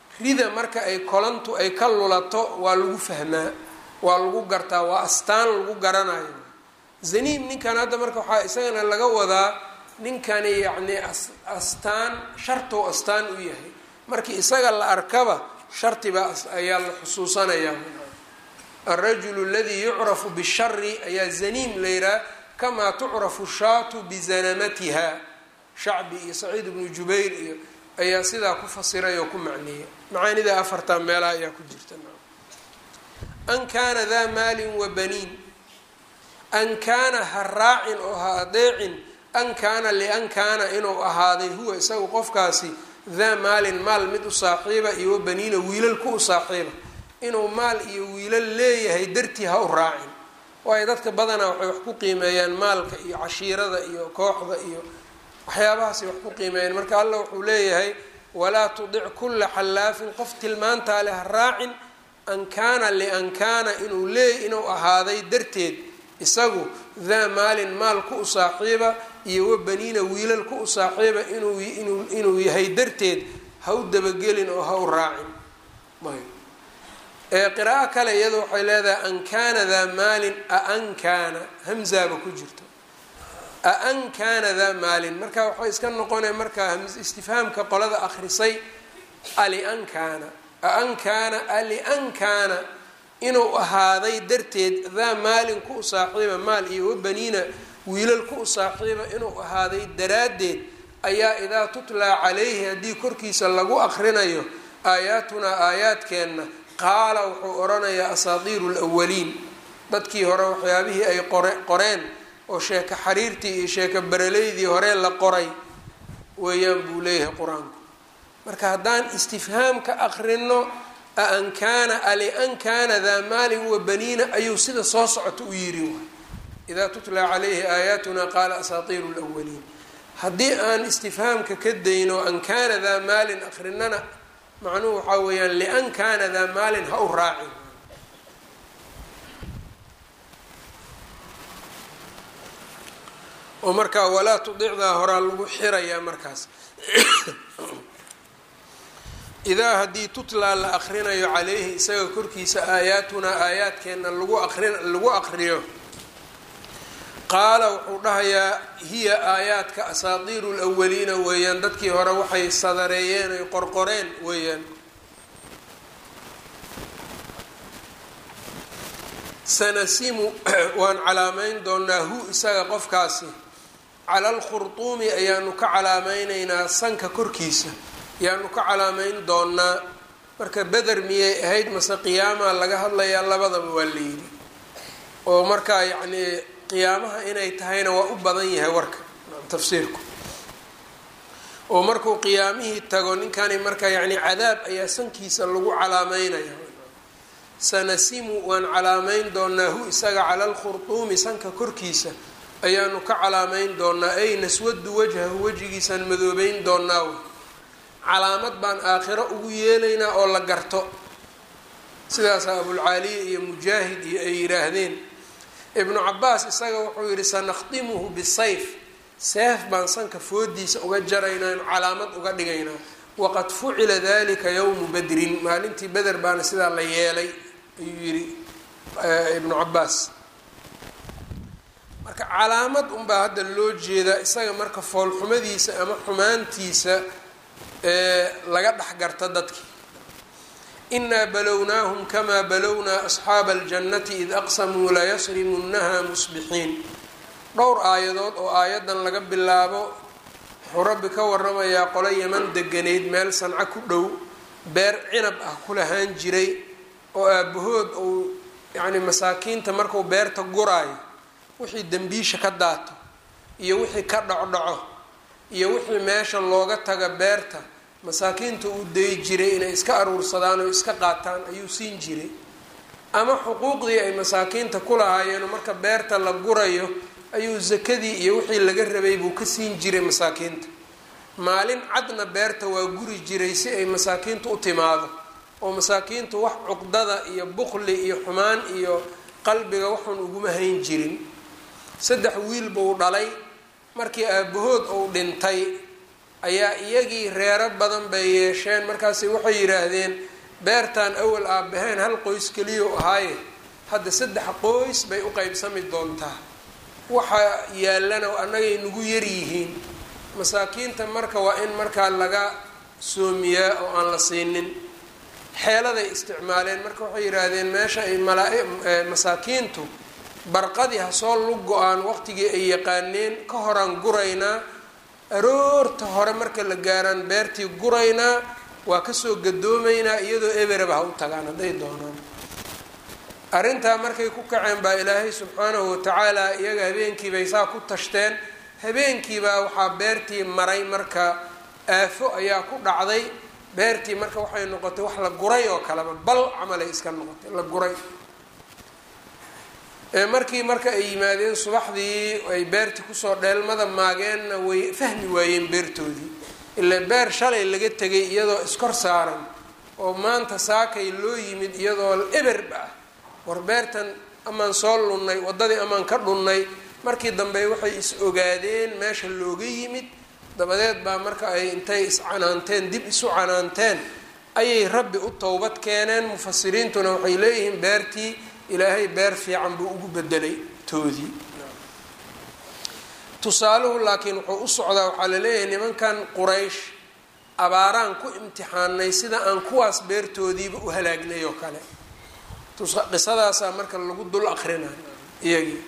rida marka ay kolantu ay ka lulato waa lagu fahmaa waa lagu gartaa waa astaan lagu garanayo zaniim ninkan hadda marka waxaa isagana laga wadaa ninkani yacni astaan shartou astaan u yahay markii isaga la arkaba shartibaa ayaa la xusuusanayaa alrajulu aladii yucrafu bishari ayaa zaniim la yihaha kamaa tucrafu shaatu bizanamatiha shacbi iyo saciid ibnu jubayr iyo ayaa sidaa ku fasiray oo ku macneeya macaanida afartaa meelaha ayaa ku jirta an kaana daa maalin wa baniin an kaana ha raacin oo ha adeecin an kaana lian kaana inuu ahaaday huwa isagu qofkaasi daa maalin maal mid u saaxiiba iyo wabaniina wiilal ku u saaxiiba inuu maal iyo wiilal leeyahay dartii ha u raacin waayo dadka badanaa waxay wax ku qiimeeyaan maalka iyo cashiirada iyo kooxda iyo waxyaabahaasay wax ku qiimeeyaan marka allah wuxuu leeyahay walaa tudic kulla xallaafin qof tilmaantaa leh ha raacin an kaana lian kaana inuu leey inuu ahaaday darteed isagu daa maalin maal ku u saaxiiba iyo wabaniina wiilal ku u saaxiiba inuu inuu yahay darteed ha u dabagelin oo ha u raacin qiraa'o kale iyada waxay leedahay an kaana daa maalin aan kaana hamzaaba ku jirto aan kaana daa maalin marka waxay iska noqonaya markaa istifhaamka qolada akrisay alian kaana aan kaana alian kaana inuu ahaaday darteed daa maalin ku u saaxiiba maal iyo wabaniina wiilal ku u saaxiiba inuu ahaaday daraaddeed ayaa idaa tutlaa calayhi haddii korkiisa lagu akrinayo aayaatunaa aayaadkeenna qaala wuxuu odhanayaa asaatiiru lwaliin dadkii hore waxyaabihii ay qore qoreen oo sheeko xariirtii iyo sheeko baraleydii hore la qoray weeyaan buu leeyahay qur-aanku marka haddaan istifhaamka akrino aan kaana alian kaana daa maalin wa baniina ayuu sida soo socota u yiri waay idaa tutlaa calayhi aayaatuna qaala asaatiiru lwaliin haddii aan istifhaamka ka dayno an kaana daa maalin akrinana macnuhu waxaa weeyaan lian kaana daa maalin ha u raacin oo markaa walaa tudicdaa horaa lagu xirayaa markaas idaa haddii tutlaa la akrinayo calayhi isaga korkiisa aayaatunaa aayaadkeenna lagu aqrin lagu aqriyo qaala wuxuu dhahayaa hiya aayaadka asaatiiru lwaliina weeyaan dadkii hore waxay sadareeyeen ay qorqoreen weeyaan sanasimu waan calaameyn doonaa hu isaga qofkaasi cala alkhurtuumi ayaanu ka calaameyneynaa sanka korkiisa ayaanu ka calaameyn doonaa marka beder miyay ahayd mase qiyaamaa laga hadlayaa labadaba waa la yidhi oo markaa yacnii qiyaamaha inay tahayna waa u badan yahay warka tafsiirku oo markuu qiyaamihii tago ninkani marka yacni cadaab ayaa sankiisa lagu calaameynaya sanasimu waan calaameyn doonaa hu isaga cala alkhurtuumi sanka korkiisa ayaanu ka calaameyn doonaa ay naswadu wajhahu wejigiisaan madoobeyn doonaa calaamad baan aakhiro ugu yeelaynaa oo la garto sidaasaa abulcaaliya iyo mujaahid iyo ay yidhaahdeen ibnu cabaas isaga wuxuu yidhi sanakhdimuhu bisayf seef baan sanka foodiisa uga jaraynaa inu calaamad uga dhigaynaa waqad fucila dalika yowmu badrin maalintii beder baana sidaa la yeelay ayuu yidhi ibnu cabaas marka calaamad unbaa hadda loo jeedaa isaga marka foolxumadiisa ama xumaantiisa laga dhex garta dadkii inaa balownaahum kamaa balownaa asxaaba aljannati id aqsamuu layasrimunnaha musbixiin dhowr aayadood oo aayadan laga bilaabo wuxuu rabbi ka waramayaa qolo yaman deganeyd meel sanco ku dhow beer cinab ah ku lahaan jiray oo aabahood uu yacni masaakiinta marku beerta guraayo wixii dembiisha ka daato iyo wixii ka dhocdhaco iyo wixii meesha looga taga beerta masaakiinta uu dayi jiray inay iska aruursadaan oo iska qaataan ayuu siin jiray ama xuquuqdii ay masaakiinta ku lahaayeen marka beerta la gurayo ayuu sakadii iyo wixii laga rabay buu ka siin jiray masaakiinta maalin cadna beerta waa guri jiray si ay masaakiintu u timaado oo masaakiintu wax cuqdada iyo buqli iyo xumaan iyo qalbiga waxun uguma hayn jirin saddex wiil buu dhalay markii aabahood uu dhintay ayaa iyagii reero badan bay yeesheen markaasi waxay yidhaahdeen beertan awal aabaheen hal qoys keliya ahaaye hadda saddex qoys bay u qeybsami doontaa waxa yaallana annagay nagu yaryihiin masaakiinta marka waa in markaa laga soomiyaa oo aan la siinin xeeladay isticmaaleen marka waxay yidhaahdeen meesha ay masaakiintu barqadii ha soo lug go-aan waqtigii ay yaqaaneen ka horaan guraynaa aroorta hore marka la gaaraan beertii guraynaa waa kasoo gadoomaynaa iyadoo eberaba ha u tagaan hadday doonaan arrintaa markay ku kaceen baa ilaahay subxaanahu watacaala iyaga habeenkiibay saa ku tashteen habeenkiibaa waxaa beertii maray marka aafo ayaa ku dhacday beertii marka waxay noqotay wax la guray oo kaleba bal camalay iska noqotay la guray markii marka ay yimaadeen subaxdii ay beertii kusoo dheelmada maageenna way fahmi waayeen beertoodii ilaa beer shalay laga tegay iyadoo iskor saaran oo maanta saakay loo yimid iyadoo eberba ah war beertan amaan soo lunnay waddadii amaan ka dhunnay markii dambe waxay is ogaadeen meesha looga yimid dabadeed baa marka ay intay iscanaanteen dib isu canaanteen ayay rabbi u towbad keeneen mufasiriintuna waxay leeyihiin beertii ilaahay beer fiican buu ugu bedelay toodii tusaaluhu laakiin wuxuu u socdaa waxaa laleeyahay nimankan quraysh abaaraan ku imtixaanay sida aan kuwaas beertoodiiba u halaagnay oo kale qisadaasaa marka lagu dul akrinayo iyagii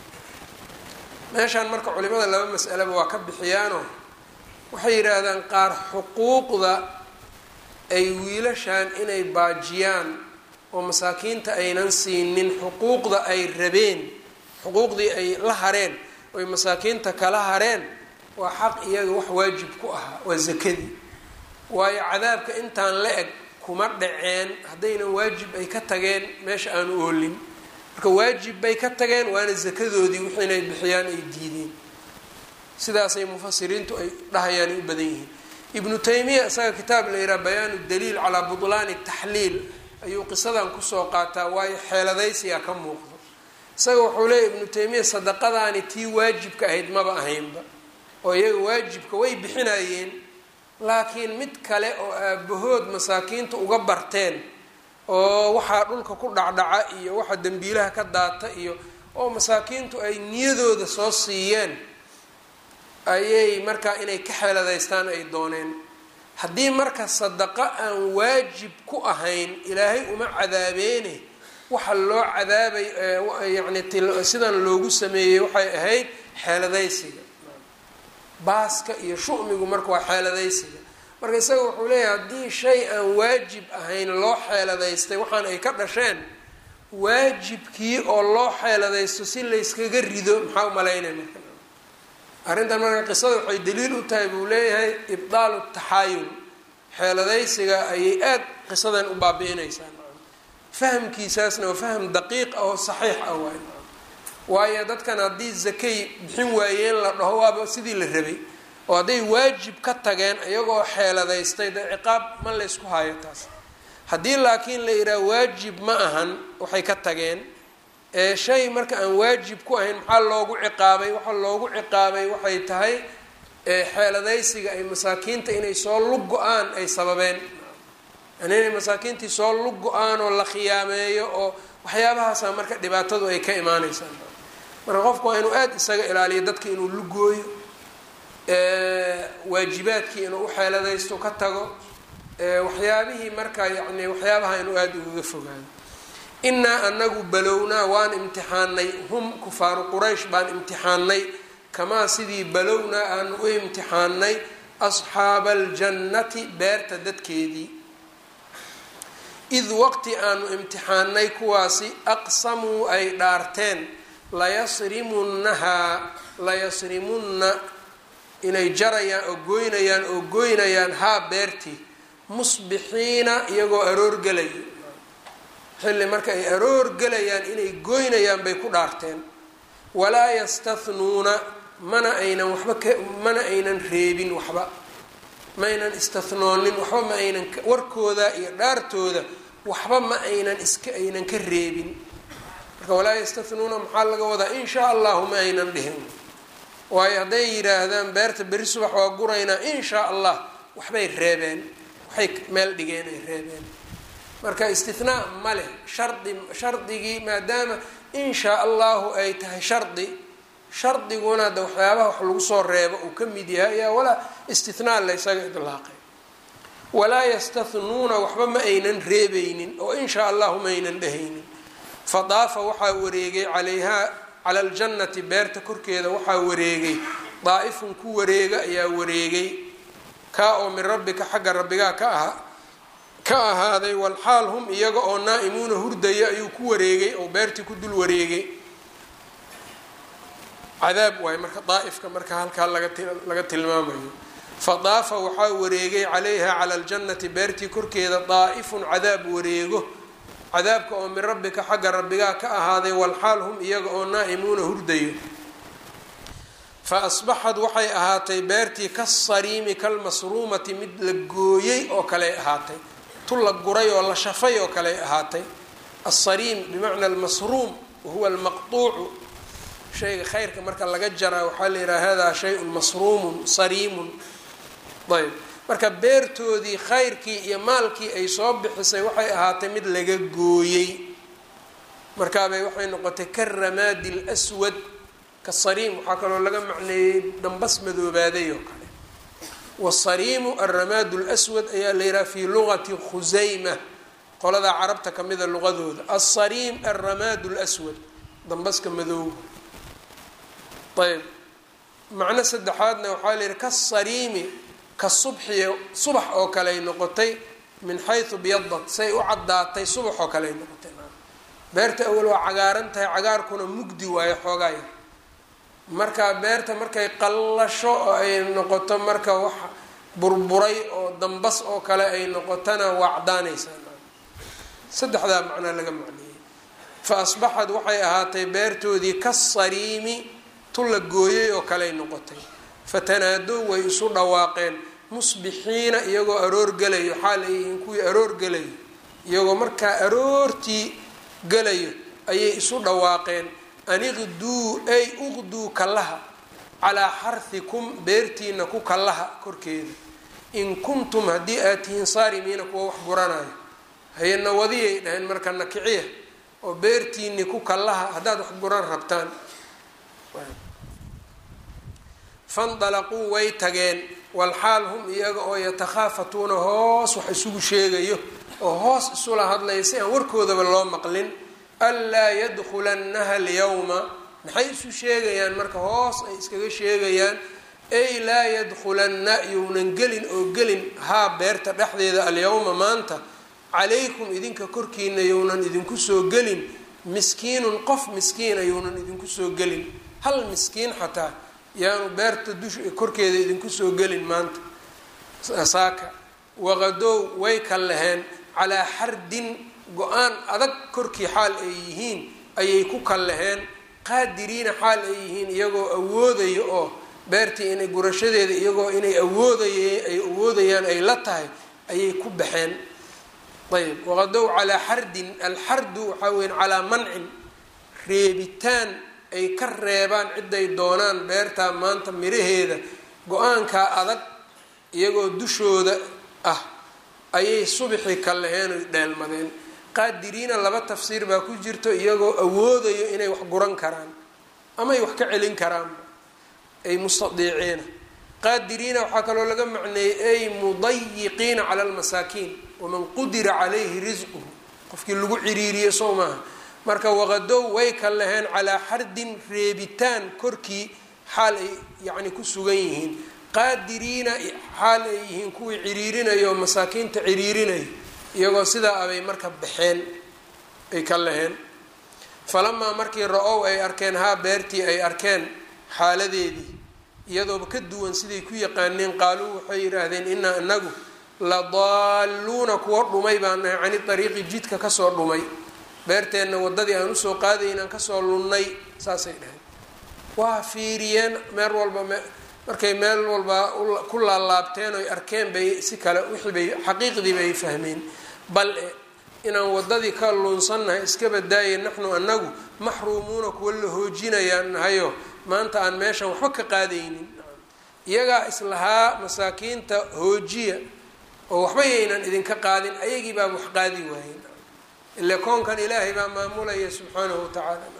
meeshaan marka culimada laba mas'aleba waa ka bixiyaanoo waxay yidhaahdaan qaar xuquuqda ay wiilashaan inay baajiyaan oo masaakiinta aynan siinin xuquuqda ay rabeen xuquuqdii ay la hareen oy masaakiinta kala hareen waa xaq iyaga wax waajib ku ahaa waa zakadii waayo cadaabka intaan la eg kuma dhaceen haddaynan waajib ay ka tageen meesha aanu oolin marka waajib bay ka tageen waana zakadoodii wixii inay bixiyaan ay diideen sidaasay mufasiriintu ay dhahayaan ay u badan yihiin ibnu taymiya isaga kitaab la yidhaha bayaanu daliil calaa butlaani taxliil ayuu qisadan kusoo qaataa waayo xeeladaysigaa ka muuqdo isaga wuxuu leeya ibnu taymiya sadaqadaani tii waajibka ahayd maba ahaynba oo iyaga waajibka way bixinayeen laakiin mid kale oo aabahood masaakiinta uga barteen oo waxaa dhulka ku dhacdhaca iyo waxa dembiilaha ka daata iyo oo masaakiintu ay niyadooda soo siiyeen ayay markaa inay ka xeeladaystaan ay dooneen haddii marka sadaqo aan waajib ku ahayn ilaahay uma cadaabeene waxa loo cadaabay yacni sidan loogu sameeyey waxay ahayd xeeladaysiga baaska iyo shu'migu marka waa xeeladaysiga marka isaga wuxuu leeyahay haddii shay aan waajib ahayn loo xeeladaystay waxaan ay ka dhasheen waajibkii oo loo xeeladaysto si layskaga rido maxaa umalaynaya marka arrintan marka qisada waxay daliil u tahay buu leeyahay ibdaalu taxaayul xeeladaysiga ayay aada qisadan u baabi'inaysaa fahamkiisaasna waa faham daqiiq ah oo saxiix ah waay waayo dadkan haddii zakay bixin waayeen la dhaho waaba sidii la rabay oo hadday waajib ka tageen iyagoo xeeladaystay dee ciqaab ma laysku hayo taas haddii laakiin la yidhaha waajib ma ahan waxay ka tageen ee shay marka aan waajib ku ahayn maxaa loogu ciqaabay waxaa loogu ciqaabay waxay tahay xeeladaysiga ay masaakiinta inay soo lug go-aan ay sababeen yani inay masaakiintii soo lug go-aan oo la khiyaameeyo oo waxyaabahaasa marka dhibaatadu ay ka imaaneysaa marka qofku waa inuu aada isaga ilaaliyo dadka inuu lugooyo waajibaadkii inuu uxeeladaysto ka tago waxyaabihii marka yani waxyaabaha inuu aada ugaga fogaado inaa anagu balownaa waan imtixaanay hum kufaaru quraysh baan imtixaanay kamaa sidii balownaa aanu u imtixaanay asxaaba aljannati beerta dadkeedii id waqti aanu imtixaanay kuwaasi aqsamuu ay dhaarteen layasrimunnahaa layasrimunna inay jarayaan oo goynayaan oo goynayaan haa beertii musbixiina iyagoo aroorgelaya xilli marka ay aroor gelayaan inay goynayaan bay ku dhaarteen walaa yastathnuuna mana aynan waxba ka mana aynan reebin waxba ma aynan istathnoonin waxba ma aynan warkooda iyo dhaartooda waxba ma aynan iska aynan ka reebin marka walaa yastathnuuna maxaa laga wadaa in shaa allahu ma aynan dhihin waayo hadday yidhaahdaan beerta beri subax waa guraynaa in shaa allah waxbay reebeen waxay meel dhigeen ay reebeen marka istinaa ma leh shardi shardigii maadaama in shaa allahu ay tahay shardi shardiguna de waxyaabaha wax lagu soo reebo uu ka mid yahay ayaa walaa istinaa la ysaga idlaaqay walaa yastathnuuna waxba ma aynan reebeynin oo in shaa allahu ma aynan dhehaynin fadaafa waxaa wareegay calayhaa cala aljannati beerta korkeeda waxaa wareegay daa'ifun ku wareega ayaa wareegay kaa oo min rabbika xagga rabbigaa ka aha ka ahaaday walxaal hum iyaga oo naa'imuuna hurdaya ayuu ku wareegay oo beertii ku dul wareegay cadaab waay marka daa'ifka marka halkaa lagalaga tilmaamayo fadaafa waxaa wareegay calayha cala aljannati beertii korkeeda daa'ifun cadaab wareego cadaabka oo min rabbika xagga rabbigaa ka ahaaday walxaal hum iyaga oo naa'imuuna hurdayo fa asbaxad waxay ahaatay beertii kasariimi kalmasruumati mid la gooyey oo kaley ahaatay tu la guray oo la shafay oo kaley ahaatay asariim bimacna almasruum wahuwa almaqtuucu shayga khayrka marka laga jaraa waxaa la yidhaha hadaa shayun masruumun sariimun ayb marka beertoodii khayrkii iyo maalkii ay soo bixisay waxay ahaatay mid laga gooyey markaabay waxay noqotay karamaadi lswad kasariim waxaa kaloo laga macneeyey dambas madoobaaday oo kale wasariimu alramaadu lswad ayaa la yidhaha fii luqati khusayma qoladaa carabta kamida luqadooda alsariim alramaadu lswad dambaska madooba ayb macno saddexaadna waxaa la yidhi kasariimi ka subxiy subax oo kale ay noqotay min xaysu byadat say u caddaatay subax oo kale ay noqotay beerta awal waa cagaaran tahay cagaarkuna mugdi waayo xoogaaya marka beerta markay qallasho oo ay noqoto marka wax burburay oo dambas oo kale ay noqotona waa cadaanaysaa saddexdaa macnaa laga macneeyey fa asbaxad waxay ahaatay beertoodii kasariimi tu la gooyey oo kaley noqotay fatanaadow way isu dhawaaqeen musbixiina iyagoo aroor gelayo xaal ay yihiin kuwii aroor gelayo iyagoo markaa aroortii gelayo ayay isu dhawaaqeen aniqduu ay uqduu kallaha calaa xarhikum beertiina ku kallaha korkeeda in kuntum haddii aad tihiin saarimiina kuwa wax guranayo hayana wadiyay dhaheen marka nakiciya oo beertiini ku kallaha haddaad wax guran rabtaan fandalaquu way tageen walxaal hum iyaga oo yatakhaafatuuna hoos wax isugu sheegayo oo hoos isula hadlaya si aan warkoodaba loo maqlin anlaa yadkulannaha alyawma maxay isu sheegayaan marka hoos ay iskaga sheegayaan ay laa yadkulanna younan gelin oo gelin haa beerta dhexdeeda alyawma maanta calaykum idinka korkiina younan idinku soo gelin miskiinun qof miskiina younan idinku soo gelin hal miskiin xataa yaanu beerta dush korkeeda idinku soo gelin maanta saaka waqadow way ka laheen calaa xardin go-aan adag korkii xaal ay yihiin ayay ku kallaheen qaadiriina xaal ay yihiin iyagoo awoodayo oo beertii inay gurashadeeda iyagoo inay awooday ay awoodayaan ay la tahay ayay ku baxeen ayb waqadow calaa xardin alxardu waxaa weya calaa mancin reebitaan ay ka reebaan ciday doonaan beertaa maanta miraheeda go-aankaa adag iyagoo dushooda ah ayay subixii ka laheen oy dheelmadeen qaadiriina laba tafsiir baa ku jirto iyagoo awoodayo inay wax guran karaan ama ay wax ka celin karaanba ay mustadiiciina qaadiriina waxaa kaloo laga macneeyey ay mudayiqiina cala almasaakiin waman qudira calayhi risquhu qofkii lagu ciriiriye sow maaha marka waqadow way ka laheen calaa xardin reebitaan korkii xaal ay yacni ku sugan yihiin qaadiriina xaal ay yihiin kuwii ciriirinayo oo masaakiinta ciriirinayo iyagoo sidaa abay marka baxeen ay ka laheen falamaa markii ra-ow ay arkeen haa beertii ay arkeen xaaladeedii iyadooba ka duwan siday ku yaqaaneen qaaluu waxay yidhaahdeen inaa inagu la daalluuna kuwa dhumay baan nahay cani dariiqi jidka kasoo dhumay beerteenna waddadii aan usoo qaadaynaan kasoo lunnay saasay dhaheen waa fiiriyeen meel walba markay meel walba ku laalaabteen oy arkeen bay si kale wixii bay xaqiiqdii bay fahmeen bal e inaan waddadii ka luunsannahay iska badaaye naxnu anagu maxruumuuna kuwa la hoojinayaan nahayo maanta aan meeshan waxba ka qaadaynin iyagaa islahaa masaakiinta hoojiya oo waxba yaynan idinka qaadin ayagii baa wax qaadi waayen ile koonkan ilaahay baa maamulaya subxaanahu watacaala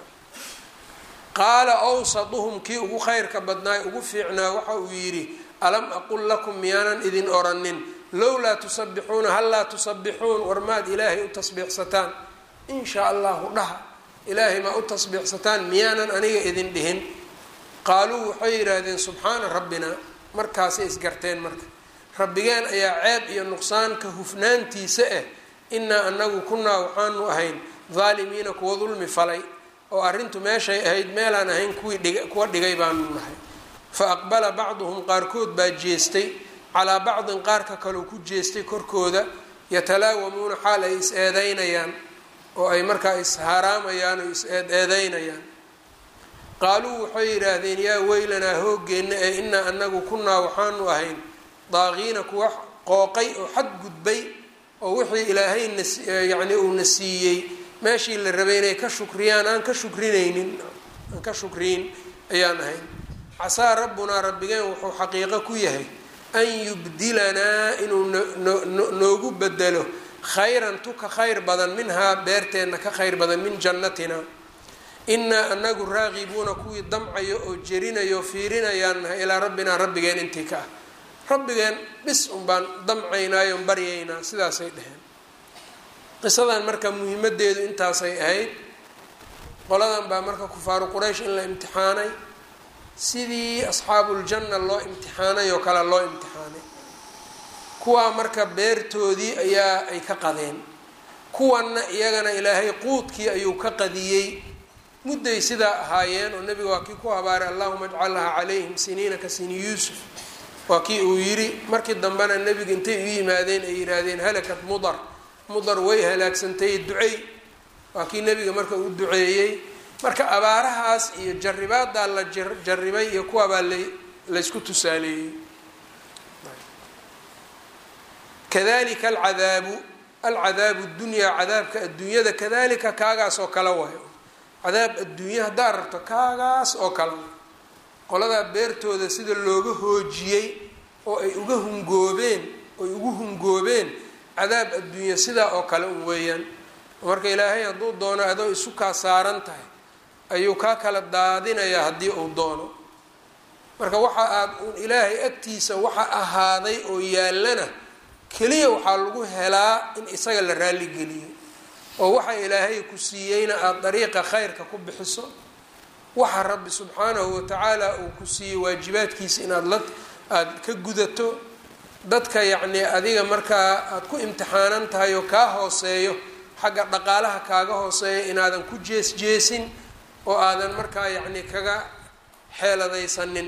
qaala awsaduhum kii ugu khayrka badnaay ugu fiicnaa waxa uu yidhi alam aqul lakum miyaanan idin oranin lowlaa tusabixuuna hallaa tusabbixuun war maad ilaahay u tasbiixsataan in shaa allahu dhaha ilaahay maa u tasbiixsataan miyaanan aniga idin dhihin qaaluu waxay yidhaahdeen subxaana rabbina markaasay isgarteen marka rabbigeen ayaa ceeb iyo nuqsaanka hufnaantiisa ah inaa anagu kunaa waxaanu ahayn daalimiina kuwa dulmi falay oo arrintu meeshay ahayd meelaan ahayn kuwii dhig kuwa dhigay baanu nahay fa aqbala bacduhum qaarkood baa jeestay calaa bacdin qaarka kaleu ku jeestay korkooda yatalaawamuuna xaal ay is eedeynayaan oo ay markaa is-haraamayaan oo is eed eedeynayaan qaaluu waxay yidhaahdeen yaa weylanaa hoogeenna ee inaa anagu kunaa waxaanu ahayn daaqiina kuwa qooqay oo xad gudbay oo wixii ilaahay nas yacni uuna siiyey meeshii la rabay inay ka shukriyaan aan ka shukrinaynin aan ka shukriyin ayaan ahayn casaa rabbunaa rabbigeen wuxuu xaqiiqo ku yahay an yubdilanaa inuu noogu bedelo khayran tu ka khayr badan minhaa beerteenna ka khayr badan min jannatina inaa anagu raaqibuuna kuwii damcayo oo jerinayo o fiirinayaan nahay ilaa rabbinaa rabbigeen intii ka ah rabbigeen bis un baan damcaynaayo on baryaynaa sidaasay dheheen qisadan marka muhiimadeedu intaasay ahayd qoladan baa marka kufaaru quraysh in la imtixaanay sidii asxaabuuljanna loo imtixaanay oo kale loo imtixaanay kuwaa marka beertoodii ayaa ay ka qadeen kuwanna iyagana ilaahay quudkii ayuu ka qadiyey mudday sidaa ahaayeen oo nebiga waa kii ku habaaray allahuma ajcalha calayhim siniina ka sini yuusuf waa kii uu yidhi markii dambena nebiga intay u yimaadeen ay yidhaahdeen halakat mudar mudar way halaagsantay ducey waa kii nebiga marka u duceeyey marka abaarahaas iyo jaribaadaa la jaribay iyo kuwabaa la laysku tusaaleeyey kadalika alcadaabu alcadaabu dunyaa cadaabka adduunyada kadalika kaagaas oo kale wayo cadaab adduunya haddaad rabto kaagaas oo kale qoladaa beertooda sida looga hoojiyey oo ay uga hungoobeen oy ugu hungoobeen cadaab adduunya sidaa oo kale un weeyaan marka ilaahay hadduu doono adoo isu kaa saaran tahay ayuu kaa kala daadinayaa haddii uu doono marka waxa aad uun ilaahay agtiisa waxa ahaaday oo yaallana keliya waxaa lagu helaa in isaga la raalligeliyo oo waxa ilaahay ku siiyeyna aada dariiqa khayrka ku bixiso waxa rabbi subxaanahu watacaala uu ku siiyey waajibaadkiisa inaad la aada ka gudato dadka yacnii adiga markaa aada ku imtixaanan tahay oo kaa hooseeyo xagga dhaqaalaha kaaga hooseeya inaadan ku jees jeesin oo aadan markaa yacni kaga xeeladaysanin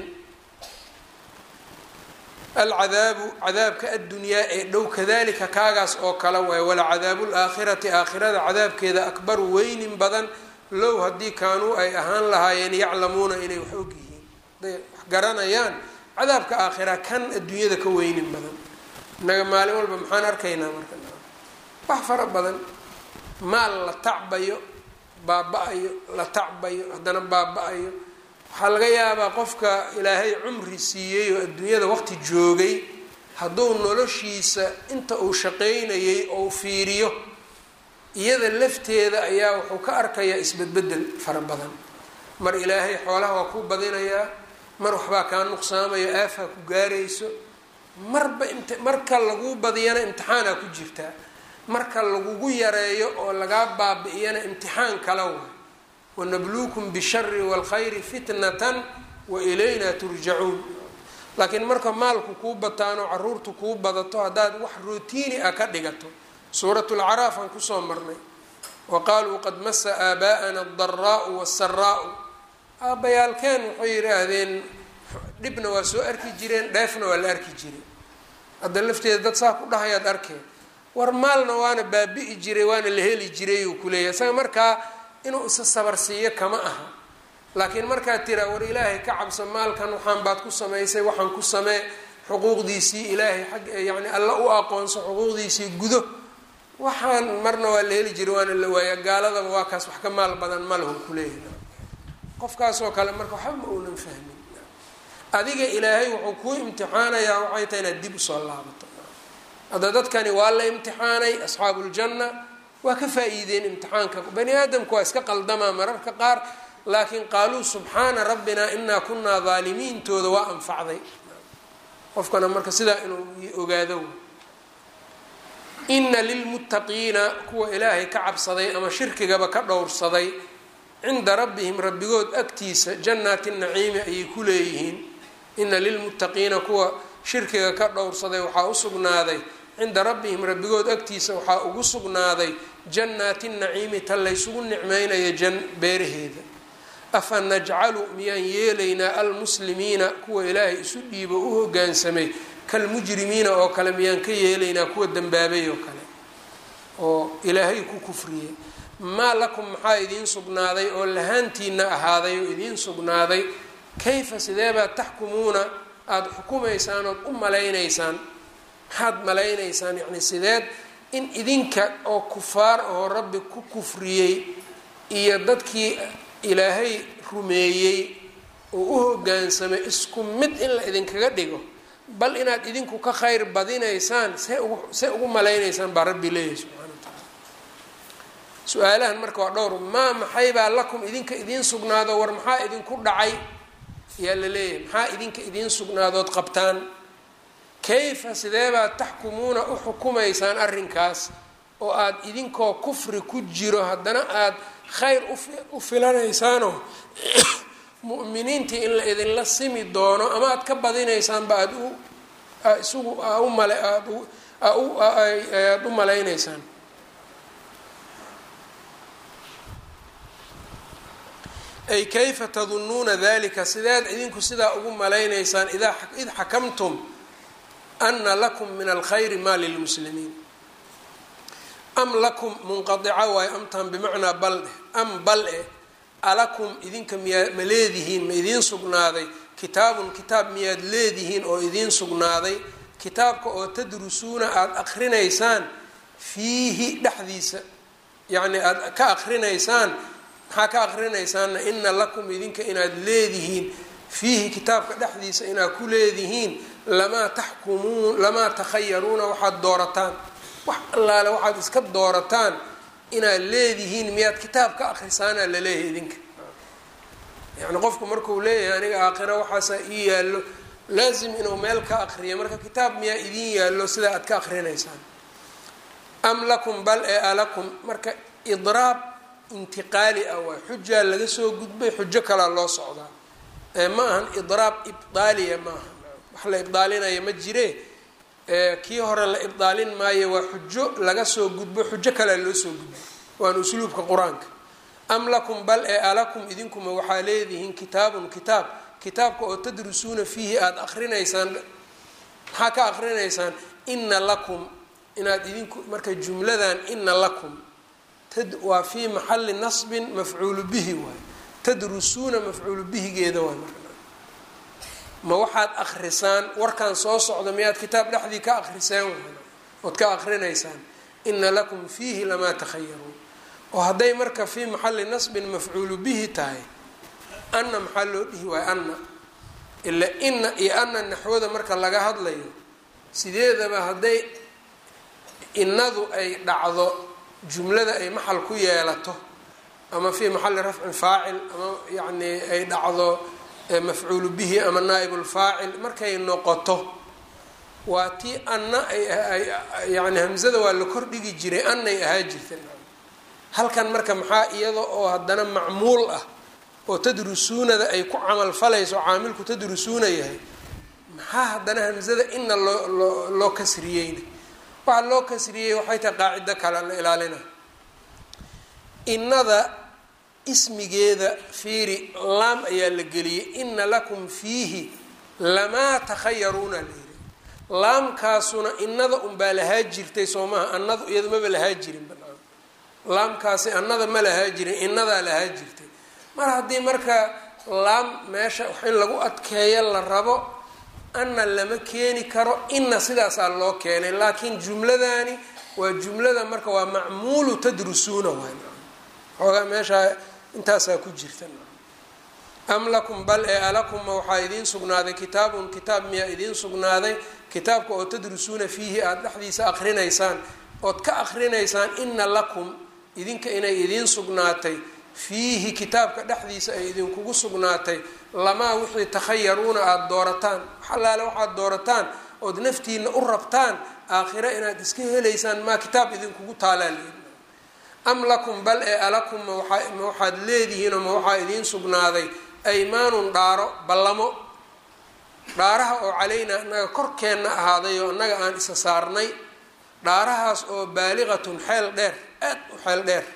alcadaabu cadaabka addunyaa ee dhow kadalika kaagaas oo kale waay walacadaabu laakhirati aakhirada cadaabkeeda akbaru weynin badan low haddii kaanuu ay ahaan lahaayeen yaclamuuna inay wax og yihiin haday wax garanayaan cadaabka aakhira kan adduunyada ka weynin badan innaga maalin walba maxaan arkaynaa marka wax fara badan maal la tacbayo baaba-ayo la tacbayo haddana baaba-ayo waxaa laga yaabaa qofka ilaahay cumri siiyey oo adduunyada waqti joogay hadduu noloshiisa inta uu shaqaynayay ou fiiriyo iyada lafteeda ayaa wuxuu ka arkayaa isbedbedel fara badan mar ilaahay xoolaha waa ku badinayaa mar waxbaa kaa nuqsaamayo aafaa ku gaarayso marba imt marka laguu badiyana imtixaanaa ku jirtaa marka lagugu yareeyo oo lagaa baabi-iyana imtixaan kala way wanabluukum bishari waalkhayri fitnatan wa ilayna turjacuun laakiin marka maalku kuu bataano caruurtu kuu badato haddaad wax rotiini ah ka dhigato suuratulcaraaf aan kusoo marnay wa qaaluu qad masa aabaa'ana adaraau wasaraau aabbayaalkeen waxay yidhaahdeen dhibna waa soo arki jireen dheefna waa la arki jiray hadda lafteeda dad saa ku dhahayaad arkeen war maalna waana baabi'i jiray waana la heli jiray uu kuleeyahay isaga markaa inuu isa sabarsiiyo kama aha laakiin markaad tiraa war ilaahay ka cabso maalkan waxaan baad ku samaysay waxaan ku samee xuquuqdiisii ilaahay xag yacni alla u aqoonso xuquuqdiisii gudo waxaan marna waa la heli jiray waana la waaya gaaladaba waa kaas wax ka maal badan ma lahu kuleeyahay qofkaasoo kale marka waxba ma uunan fahmin adiga ilaahay wuxuu kuu imtixaanayaa waxay tahay inaad dib usoo laabato hadda dadkani waa la imtixaanay asxaabuuljanna waa ka faa-iideen imtixaanka bani aadamku waa iska qaldamaa mararka qaar laakiin qaaluu subxaana rabbina inaa kunaa daalimiintooda waa anfacday qofkana marka sidaa inuu ogaado ina lilmuttaqiina kuwa ilaahay ka cabsaday ama shirkigaba ka dhowrsaday cinda rabbihim rabbigood agtiisa jannaati naciimi ayay ku leeyihiin ina lilmuttaqiina kuwa shirkiga ka dhowrsaday waxaa u sugnaaday cinda rabbihim rabbigood agtiisa waxaa ugu sugnaaday jannaati naciimi ta laysugu nicmeynaya jan beeraheeda afa najcalu miyaan yeelaynaa almuslimiina kuwa ilaahay isu dhiibo u hogaansamay kalmujrimiina oo kale miyaan ka yeelaynaa kuwa dembaabay oo kale oo ilaahay ku kufriyey maa lakum maxaa idiin sugnaaday oo lahaantiina ahaaday oo idiin sugnaaday kayfa sideebaad taxkumuuna aada xukumaysaan ood u malaynaysaan maxaad malaynaysaan yacni sideed in idinka oo kufaar oo rabbi ku kufriyey iyo dadkii ilaahay rumeeyey oo u hogaansamay isku mid in la idinkaga dhigo bal inaad idinku ka khayr badinaysaan see ugu see ugu malaynaysaan baa rabbi leeyahay subxana wa tacaala su-aalahan marka waa dhowr maa maxaybaa lakum idinka idiin sugnaado war maxaa idinku dhacay ayaa la leeyahay maxaa idinka idiin sugnaadood qabtaan kayfa sideebaad taxkumuuna u xukumaysaan arrinkaas oo aada idinkoo kufri ku jiro haddana aada khayr u filanaysaanoo mu'miniintii in la idinla simi doono ama aada ka badinaysaanba aada u isugu umale aada u malaynaysaan ay kayfa tadunnuuna dalika sideed idinku sidaa ugu malaynaysaan idaa id xakamtum ana lakum min alkhayri maa lilmuslimiin am lakum munqadica waayo amtan bimacnaa bal dheh am bal e alakum idinka miyaa ma leedihiin ma idiin sugnaaday kitaabun kitaab miyaad leedihiin oo idiin sugnaaday kitaabka oo tadrusuuna aada akrinaysaan fiihi dhexdiisa yacni aada ka akrinaysaan maxaa ka akrinaysaanna ina lakum idinka inaad leedihiin fiihi kitaabka dhexdiisa inaad ku leedihiin lamaa taxkumuun lamaa takhayaruuna waxaad doorataan wax allaale waxaad iska doorataan inaad leedihiin miyaad kitaab ka akrisaanaa laleeyahay idinka yacni qofku markuu leeyahay aniga aakhira waxaasaa ii yaallo laasim inuu meel ka akriyo marka kitaab miyaa idiin yaallo sidaa aad ka akrinaysaan am lakum bal ee alakum marka idraab intiqaali ah waa xujaa laga soo gudbay xujo kalaa loo socdaa ma ahan idraab ibdaaliya maaha wax la ibdaalinaya ma jire kii hore la ibdaalin maayo waa xujo laga soo gudbo xujo kalea loo soo gudbo waana usluubka qur-aanka am lakum bal ee alakum idinkuma waxaa leedihiin kitaabun kitaab kitaabka oo tadrusuuna fiihi aada akrinaysaan maxaa ka akrinaysaan ina lakum inaad idinku marka jumladan ina lakum waa fii maxali nasbin mafcuulu bihi waay tadrusuuna mafcuulu bihigeeda waay marka ma waxaad akrisaan warkan soo socda miyaad kitaab dhexdii ka akriseen ood ka akrinaysaan ina lakum fiihi lamaa takhayaruun oo hadday marka fii maxali nasbin mafcuulu bihi tahay anna maxaa loo dhihi waayo anna ila ina iyo anna naxwada marka laga hadlayo sideedaba hadday inadu ay dhacdo jumlada ay maxal ku yeelato ama fii maxali rafcin faacil ama yacni ay dhacdo mafcuulu bihi ama naaibulfaacil markay noqoto waa tii anna ay yani hamzada waa la kordhigi jiray annay ahaa jirta halkan marka maxaa iyada oo haddana macmuul ah oo tadrusuunada ay ku camal falayso caamilku tadrusuuna yahay maxaa haddana hamzada ina loo loo loo kasriyeyna waxaa loo kasriyey waxay tahay qaacido kale la ilaalina innada ismigeeda fiiri laam ayaa la geliyey ina lakum fiihi lamaa takhayaruuna la yiri laamkaasuna innada unbaa lahaa jirtay soo maha annadu iyada maba lahaa jirin banaan laamkaasi annada ma lahaa jirin innadaa lahaa jirtay mar haddii marka laam meesha wax in lagu adkeeyo la rabo anna lama keeni karo inna sidaasaa loo keenay laakiin jumladani waa jumlada marka waa macmuulu tadrusuuna waay xoogaa meeshaa intaasaa ku jirta am lakum bal ee alakum ma waxaa idiin sugnaaday kitaabun kitaab miyaa idiin sugnaaday kitaabka oo tadrusuuna fiihi aada dhexdiisa akrinaysaan ood ka akrinaysaan ina lakum idinka inay idiin sugnaatay fiihi kitaabka dhexdiisa ay idinkugu sugnaatay lamaa wixii takhayaruuna aada doorataan waxalaale waxaad doorataan ood naftiina u rabtaan aakhiro inaad iska helaysaan maa kitaab idinkugu taalaa am lakum bal ee alakum ma waxaad leedihiinoo ma waxaa idiin sugnaaday aymaanun dhaaro ballamo dhaaraha oo calaynaa annaga korkeenna ahaaday oo annaga aan isa saarnay dhaarahaas oo baaliqatun xeel dheer aad u xeel dheer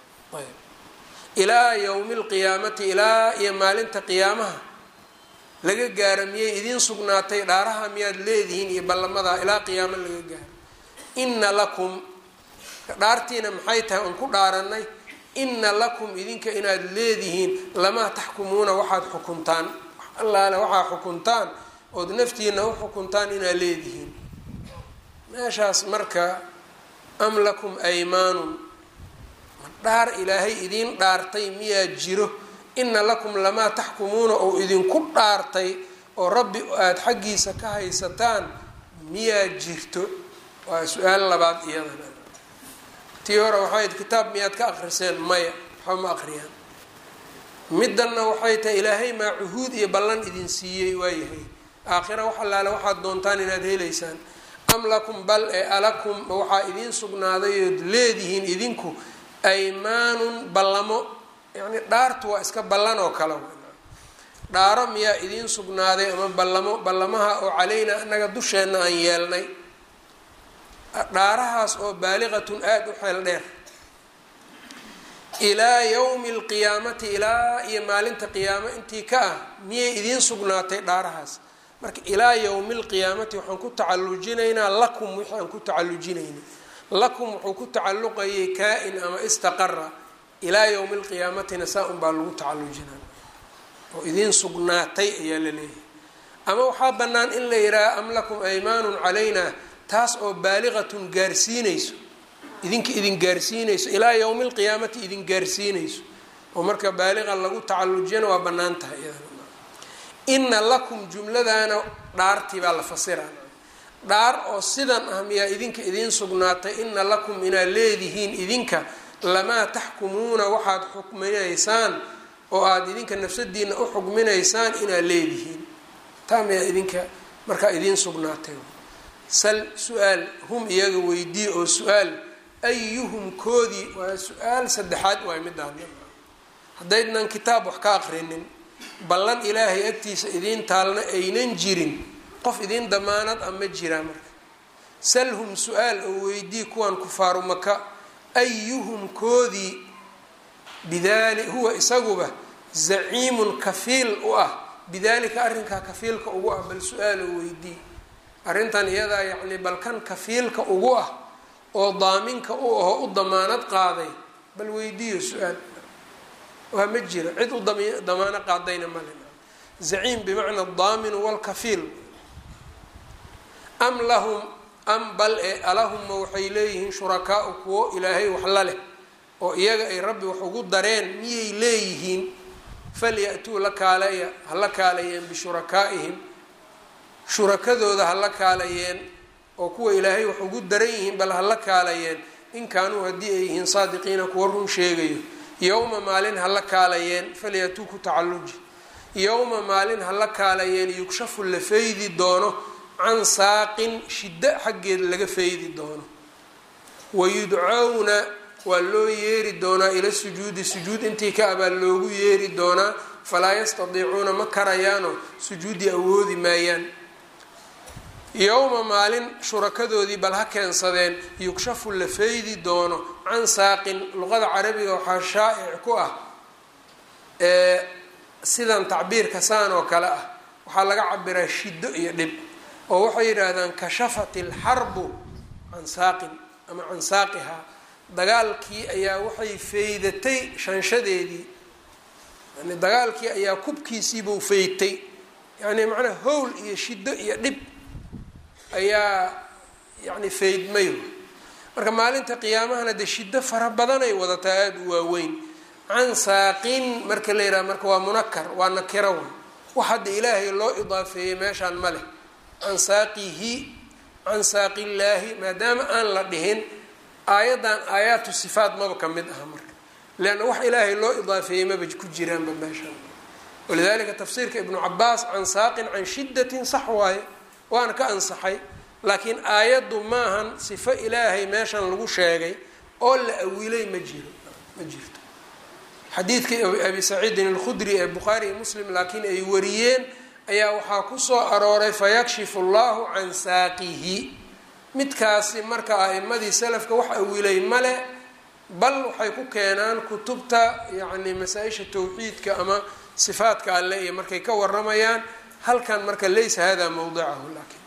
ilaa yowmi lqiyaamati ilaa iyo maalinta qiyaamaha laga gaaro miyay idiin sugnaatay dhaaraha miyaad leedihiin iyo ballamadaa ilaa qiyaamo laga gaaro inna lakum dhaartiina maxay tahay oon ku dhaaranay inna lakum idinka inaad leedihiin lamaa taxkumuuna waxaad xukuntaan allaale waxaa xukuntaan ood naftiina u xukuntaan inaad leedihiin meeshaas marka am lakum aymaanun dhaar ilaahay idiin dhaartay miyaa jiro ina lakum lamaa taxkumuuna oo idinku dhaartay oo rabbi aada xaggiisa ka haysataan miyaa jirto waa su-aal labaad iyadana tii hore waxayd kitaab miyaad ka akriseen maya waxba ma akriyaan middanna waxay tahay ilaahay maa cuhuud iyo ballan idin siiyey waayahay aakhira wax allaale waxaad doontaan inaad helaysaan am lakum bal ee alakum waxaa idiin sugnaaday ood leedihiin idinku aymaanun ballamo yacni dhaartu waa iska ballan oo kale dhaaro miyaa idiin sugnaaday ama ballamo ballamaha oo calaynaa annaga dusheenna aan yeelnay dhaarahaas oo baaliqatun aada u xeel dheer ilaa yowmi alqiyaamati ilaa iyo maalinta qiyaamo intii ka ah miyay idiin sugnaatay dhaarahaas marka ilaa yowmi alqiyaamati waxaan ku tacallujinaynaa lakum wixii aan ku tacallujinaynay lakum wuxuu ku tacalluqayay kaa-in ama istaqara ilaa yowmi alqiyaamatina saa unbaa lagu tacallujinaa oo idiin sugnaatay ayaa la leeyahay ama waxaa bannaan in la yidhaaha am lakum aymaanun calayna taas oo baaliqatun gaarsiinayso idinka idin gaarsiinayso ilaa yowmi alqiyaamati idin gaarsiinayso oo marka baaliqa lagu tacallujiyana waa bannaan tahay iyadana ina lakum jumladana dhaartii baa la fasiraa dhaar oo sidan ah miyaa idinka idiin sugnaatay ina lakum inaad leedihiin idinka lamaa taxkumuuna waxaad xukminaysaan oo aada idinka nafsadiina u xukminaysaan inaad leedihiin taa miyaa idinka markaa idiin sugnaatay sal su-aal hum iyaga weydii oo su-aal ayuhum koodii waa su-aal saddexaad waay midaan haddaydnan kitaab wax ka aqrinin ballan ilaahay agtiisa idiin taalna aynan jirin qof idiin damaanad a ma jiraa marka salhum su-aal oo weydii kuwan kufaaru maka ayuhum koodii bidaali huwa isaguba zaciimun kafiil u ah bidaalika arrinkaa kafiilka ugu ah bal su-aal oo weydii arrintan iyadaa yacni balkan kafiilka ugu ah oo daaminka u aho u damaanad qaaday bal weydiiyo su-aal waa ma jira cid u damaano qaadayna male zaciim bimacna daaminu walkafiil am lahum am bal e alahumma waxay leeyihiin shurakaau kuwo ilaahay wax la leh oo iyaga ay rabbi wax ugu dareen miyay leeyihiin falya-tuu la kaaleya ha la kaaleeyeen bishurakaa'ihim shurakadooda ha la kaalayeen oo kuwa ilaahay wax ugu daran yihiin bal ha la kaalayeen in kaanuu haddii ay yihiin saadiqiina kuwa run sheegayo yowma maalin ha la kaalayeen falyatuu ku tacalluji yowma maalin ha la kaalayeen yugshafu la faydi doono can saaqin shiddo xaggeed laga faydi doono wayudcowna waa loo yeeri doonaa ila sujuudi sujuud intii ka abaa loogu yeeri doonaa falaa yastadiicuuna ma karayaano sujuudi awoodi maayaan yowma maalin shurakadoodii bal ha keensadeen yugshafu la faydi doono can saaqin luqada carabiga waxaa shaa'ic ku ah ee sidan tacbiirka saan oo kale ah waxaa laga cabiraa shiddo iyo dhib oo waxay yidhaahdaan kashafat ilxarbu can saaqin ama can saaqihaa dagaalkii ayaa waxay faydatay shanshadeedii yani dagaalkii ayaa kubkiisiibuu faydtay yani macnaa howl iyo shiddo iyo dhib ayaa yani faydmay marka maalinta qiyaamahana dee shiddo fara badanay wadataa aada u waaweyn can saaqin marka la yidhaha marka waa munakar waa nakiro wey wax hadda ilaahay loo idaafeeyey meeshaan ma leh can saaqihi can saaqillaahi maadaama aan la dhihin aayaddan aayaatu sifaat maba ka mid aha marka leanna wax ilaahay loo idaafeeyey maba ku jiraanba meeshaan walidalika tafsiirka ibnu cabaas can saaqin can shiddatin sax waaye waana ka ansaxay laakiin aayaddu maahan sifo ilaahay meeshan lagu sheegay oo la awilay ma jiro ma jirto xadiidkii abi saciidin alkhudri ee bukhaari iyo muslim laakiin ay wariyeen ayaa waxaa kusoo arooray fayakshifu allahu can saaqihi midkaasi marka a'imadii salafka wax awilay male bal waxay ku keenaan kutubta yacni masaa-isha tawxiidka ama sifaadka alle iyo markay ka waramayaan halkan marka laysa hada mawdicahu laakiin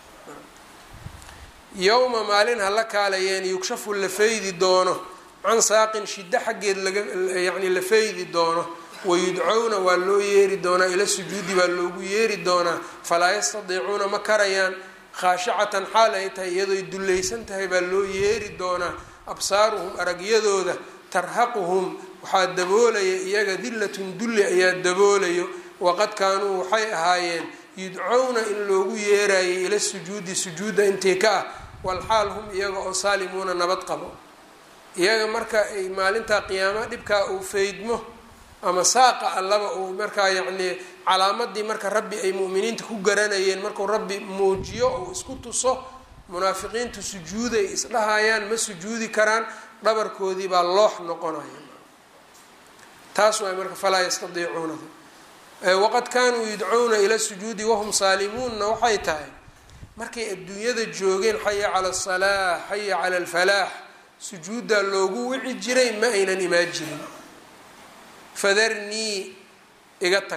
yowma maalin hala kaalayeen yugshafu la faydi doono can saaqin shiddo xaggeed laga yacni la faydi doono wayudcowna waa loo yeeri doonaa ila sujuudi baa loogu yeeri doonaa falaa yastadiicuuna ma karayaan khaashicatan xaal ay tahay iyadoy dullaysan tahay baa loo yeeri doonaa absaaruhum aragyadooda tarhaquhum waxaa daboolaya iyaga dillatun dulli ayaa daboolayo waqad kaanuu waxay ahaayeen yudcowna in loogu yeerayay ila sujuudi sujuudda intii ka ah walxaal hum iyaga oo saalimuuna nabad qabo iyaga marka ay maalintaa qiyaama dhibkaa uu faydmo ama saaqa allaba uu markaa yacnii calaamadii marka rabbi ay mu'miniinta ku garanayeen markuu rabbi muujiyo ou isku tuso munaafiqiintu sujuuday isdhahayaan ma sujuudi karaan dhabarkoodii baa loox noqonaya taas waay marka falaa yastadiicuunada waqad kaanuu yudcuuna ila sujuudi wahum saalimuunna waxay tahay markay adduunyada joogeen xaya cala asalaax xaya cala alfalaax sujuuddaa loogu wici jiray ma aynan imaan jirin fadarnii iga tag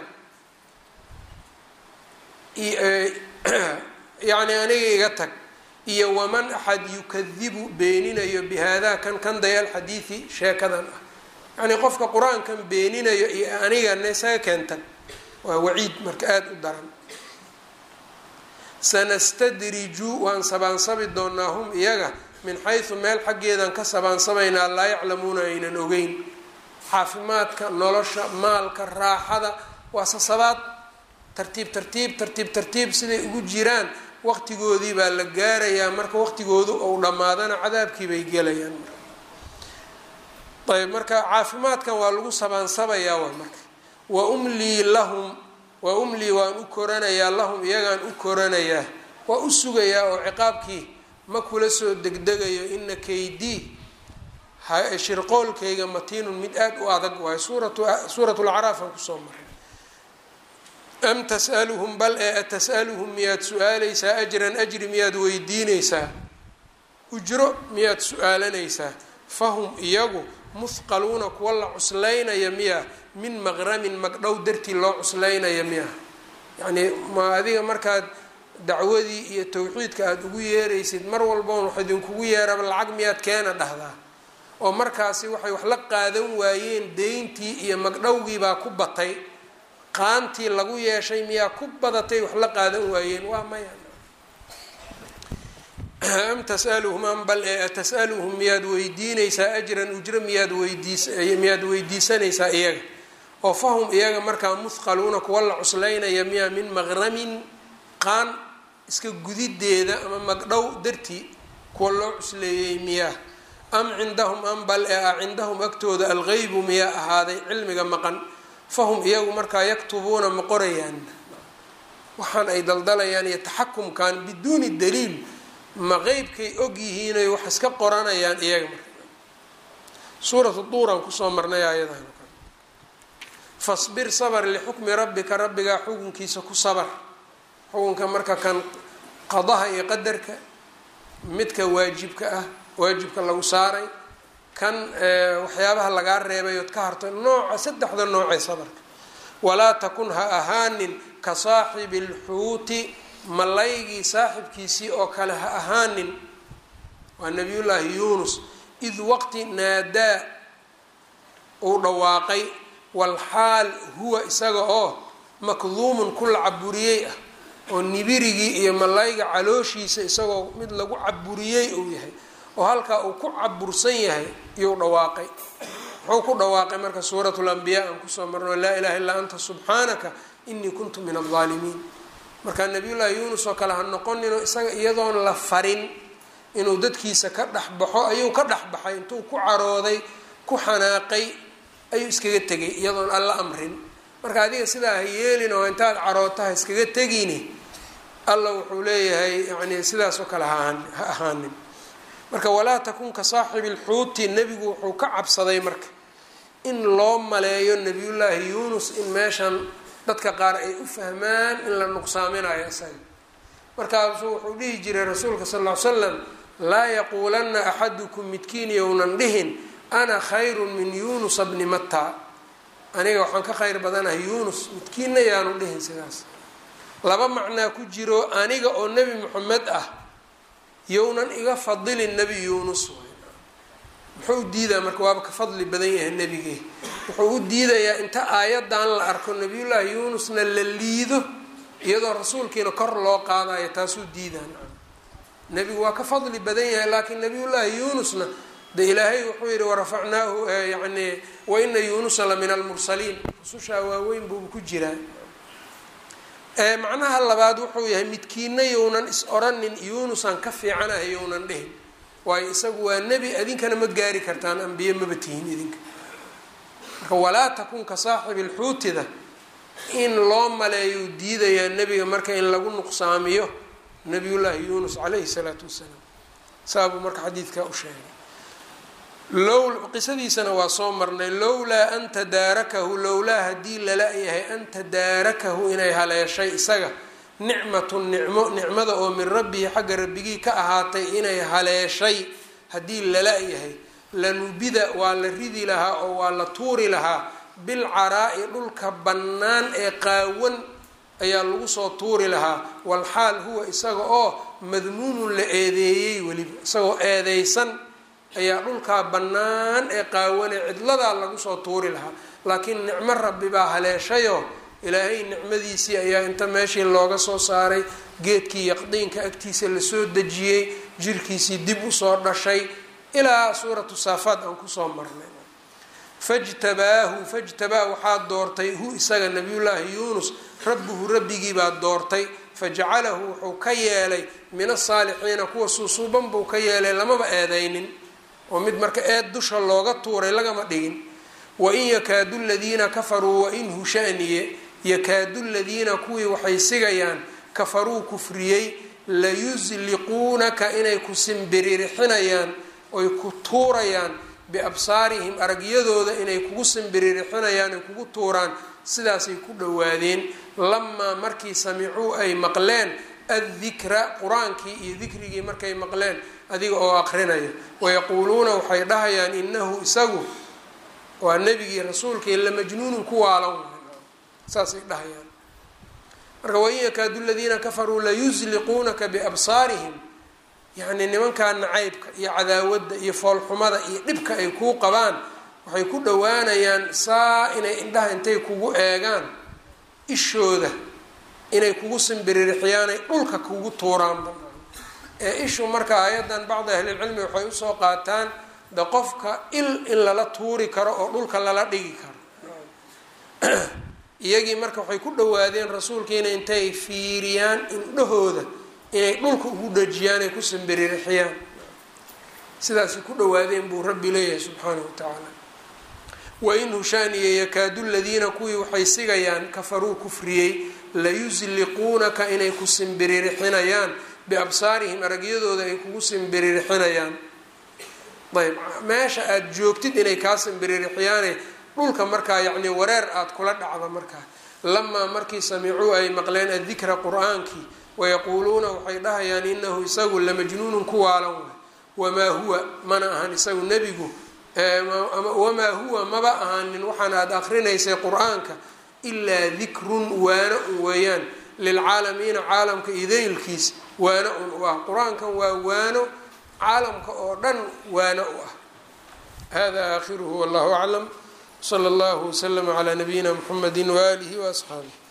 yacni aniga iga tag iyo waman axad yukadibu beeninayo bihaada kan kan dayaal xadiidi sheekadan ah yacnii qofka qur-aankan beeninayo iyo anigana isaga keentag waa waciid marka aada u daran sanastadriju waan sabaansabi doonaa hum iyaga min xaysu meel xaggeedan ka sabaansabaynaa laa yaclamuuna aynan ogeyn caafimaadka nolosha maalka raaxada waa sasabaad tartiib tartiib tartiib tartiib siday ugu jiraan waqtigoodii baa la gaarayaa marka waqtigoodu ou dhammaadana cadaabkii bay gelayaan ayb marka caafimaadkan waa lagu sabaansabayaa waa marka wa umlii lahum wa umlii waan u koranayaa lahum iyagaan u koranayaa waa u sugayaa oo ciqaabkii ma kula soo degdegayo ina kaydii shirqoolkayga matiinun mid aada u adag waayo suurat lacraaf aan kusoo maray am tas'aluhum bal ee atas'aluhum miyaad su-aaleysaa ajran ajri miyaad weydiineysaa ujro miyaad su-aalanaysaa fahum iyagu muhqaluuna kuwa la cuslaynaya miya min maqramin magdhow dartii loo cuslaynaya miya yacnii ma adiga markaad dacwadii iyo tawxiidka aada ugu yeeraysid mar walboon wax idinkugu yeeraba lacag miyaad keena dhahdaa oo markaasi waxay wax la qaadan waayeen deyntii iyo magdhowgii baa ku batay qaantii lagu yeeshay miyaa ku badatay wax la qaadan waayeen waa maya am tasaluhum am bal ee atas'aluhum miyaad weydiinaysaa ajran ujro miyaad weydiis miyaad weydiisanaysaa iyaga oo fahum iyaga markaa muhqaluuna kuwa la cuslaynaya miyaa min maqramin qaan iska gudideeda ama magdhow dartii kuwa loo cusleeyey miyaa am cindahum am bal ee ah cindahum agtooda algeybu miyaa ahaaday cilmiga maqan fahum iyagu markaa yaktubuuna ma qorayaan waxaan ay daldalayaan iyo taxakumkan biduuni daliil ma qeybkay og yihiinay wax iska qoranayaan iyaga marka suuratu duuraan kusoo marnay ayadan fasbir sabr lixukmi rabbika rabbigaa xukunkiisa ku sabar xukunka marka kan qadaha iyo qadarka midka waajibka ah waajibka lagu saaray kan waxyaabaha lagaa reebay ood ka harto nooca saddexda noocee sabarka walaa takun ha ahaanin ka saaxibi lxuuti malaygii saaxibkiisii oo kale ha ahaanin waa nabiyullaahi yuunus id waqti naadaa uu dhawaaqay walxaal huwa isaga oo makduumun ku la caburiyey ah oo nibirigii iyo malayga calooshiisa isagoo mid lagu caburiyey uu yahay oo halkaa uu ku cabursan yahay iyuu dhawaaqay muxuu ku dhawaaqay marka suurat lambiyaa aan kusoo marno laa ilaha illaa anta subxaanaka inii kuntu min aldaalimiin marka nabiyullaahi yuunus oo kale ha noqonino isaga iyadoon la farin inuu dadkiisa ka dhexbaxo ayuu ka dhexbaxay intuu ku carooday ku xanaaqay ayuu iskaga tegay iyadoon alla amrin marka adiga sidaa ha yeelin oo intaad caroota ha iskaga tegini alla wuxuu leeyahay yani sidaas oo kale ha ahaanin marka walaa takun ka saaxibi lxuuti nebigu wuxuu ka cabsaday marka in loo maleeyo nabiyullaahi yuunus in meeshan dadka qaar ay u fahmaan in la nuqsaaminayo isaga markaasuu wuxuu dhihi jiray rasuulka sal ll ly slam laa yaquulanna axadukum midkiin yownan dhihin ana khayrun min yuunusa bni matta aniga waxaan ka khayr badanahay yuunus midkiinna yaanu dhihin sidaas laba macnaa ku jiro aniga oo nebi moxamed ah yownan iga fadilin nebi yuunus muxuu u diidaa marka waaba ka fadli badan yahay nebigii wuxuu u diidayaa inta aayadan la arko nabiyullaahi yuunusna la liido iyadoo rasuulkiina kor loo qaadayo taasuu diidaa nebigu waa ka fadli badan yahay laakiin nabiyullaahi yuunusna de ilaahay wuxuu yihi warafacnaahu yani waina yuunusa la min almursaliin rusushaa waaweyn buuba ku jiraa macnaha labaad wuxuu yahay midkiina yownan is oranin yuunusaan ka fiicanahay yownan dhihin waayo isagu waa nebi idinkana ma gaari kartaan ambiye maba tihin idinka marka walaa takun ka saaxibi lxuutida in loo maleeyo diidayaa nebiga marka in lagu nuqsaamiyo nabiyullaahi yuunus calayhi salaatu wasalaam saabuu marka xadiidkaa u sheegay low qisadiisana waa soo marnay lowlaa an tadaarakahu lowlaa haddii lala yahay an tadaarakahu inay haleeshay isaga nicmatun nicmo nicmada oo min rabbihi xagga rabbigii ka ahaatay inay haleeshay haddii lala yahay lanubida waa la ridi lahaa oo waa la tuuri lahaa bilcaraa'i dhulka bannaan ee qaawan ayaa lagu soo tuuri lahaa walxaal huwa isaga oo madmuumun la eedeeyey weliba isagoo eedeysan ayaa dhulkaa bannaan ee qaawane cidladaa lagu soo tuuri lahaa laakiin nicmo rabbi baa haleeshayoo ilaahay nicmadiisii ayaa inta meeshii looga soo saaray geedkii yaqdiinka agtiisa lasoo dejiyey jirkiisii dib usoo dhashay ilaa suuratu saafaad aan kusoo marnay fajtabaahu fajtabaa waxaa doortay hu isaga nabiyullaahi yuunus rabbuhu rabbigiibaa doortay fajacalahu wuxuu ka yeelay min asaalixiina kuwa suusuuban buu ka yeelay lamaba eedaynin oo mid marka eed dusha looga tuuray lagama dhigin wain yakaadu ladiina kafaruu wain hushaniye yakaadu ladiina kuwii waxay sigayaan kafaruu kufriyey layusliquunaka inay ku simbiririxinayaan oy ku tuurayaan biabsaarihim aragyadooda inay kugu simbiririxinayaan ay kugu tuuraan sidaasay ku dhowaadeen lamaa markii samicuu ay maqleen addikra qur-aankii iyo dikrigii markay maqleen adiga oo aqrinaya wayaquuluuna waxay dhahayaan inahu isagu waa nebigii rasuulkii la majnuunun ku waalan saasay dhahayaan marka wain yakaadu ladiina kafaruu layusliquunaka biabsaarihim yacni nimankaa nacaybka iyo cadaawadda iyo foolxumada iyo dhibka ay kuu qabaan waxay ku dhowaanayaan saa inay indhaha intay kugu eegaan ishooda inay kugu simbiririxyaanay dhulka kugu tuuraanba ee ishu marka ayadan bacdi ahlilcilmi waxay usoo qaataan de qofka il in lala tuuri karo oo dhulka lala dhigi karo iyagii marka waxay ku dhowaadeen rasuulkiina intay fiiriyaan indhahooda inay dhulka ugu dhajiyaan ay ku simbiririxiyaan sidaasay ku dhowaadeen buu rabbi leeyahay subxaanahu wa tacaala wain hushaaniya yakaadu ladiina kuwii waxay sigayaan kafaruu kufriyey layusliquunaka inay ku simbiririxinayaan biabsaarihim aragyadooda ay kugu simbiririxinayaan ayb meesha aada joogtid inay kaa simbiririxyaane dhulka markaa yacni wareer aada kula dhacda markaa lamaa markii samicuu ay maqleen addikra qur-aankii wayaquuluuna waxay dhahayaan inahu isagu lamajnuunun ku waalan waay wamaa huwa mana ahan isagu nebigu wamaa huwa maba ahaanin waxaan aada akrinaysay qur-aanka ilaa dikrun waana un weeyaan lilcaalamiina caalamka idaylkiis waano un u ah qur-aankan waa waano caalamka oo dhan waano u ah hada aakhiruhu wallahu aclam sala allahu waslama calaa nabiyina mxamedi waaalihi waasxaabih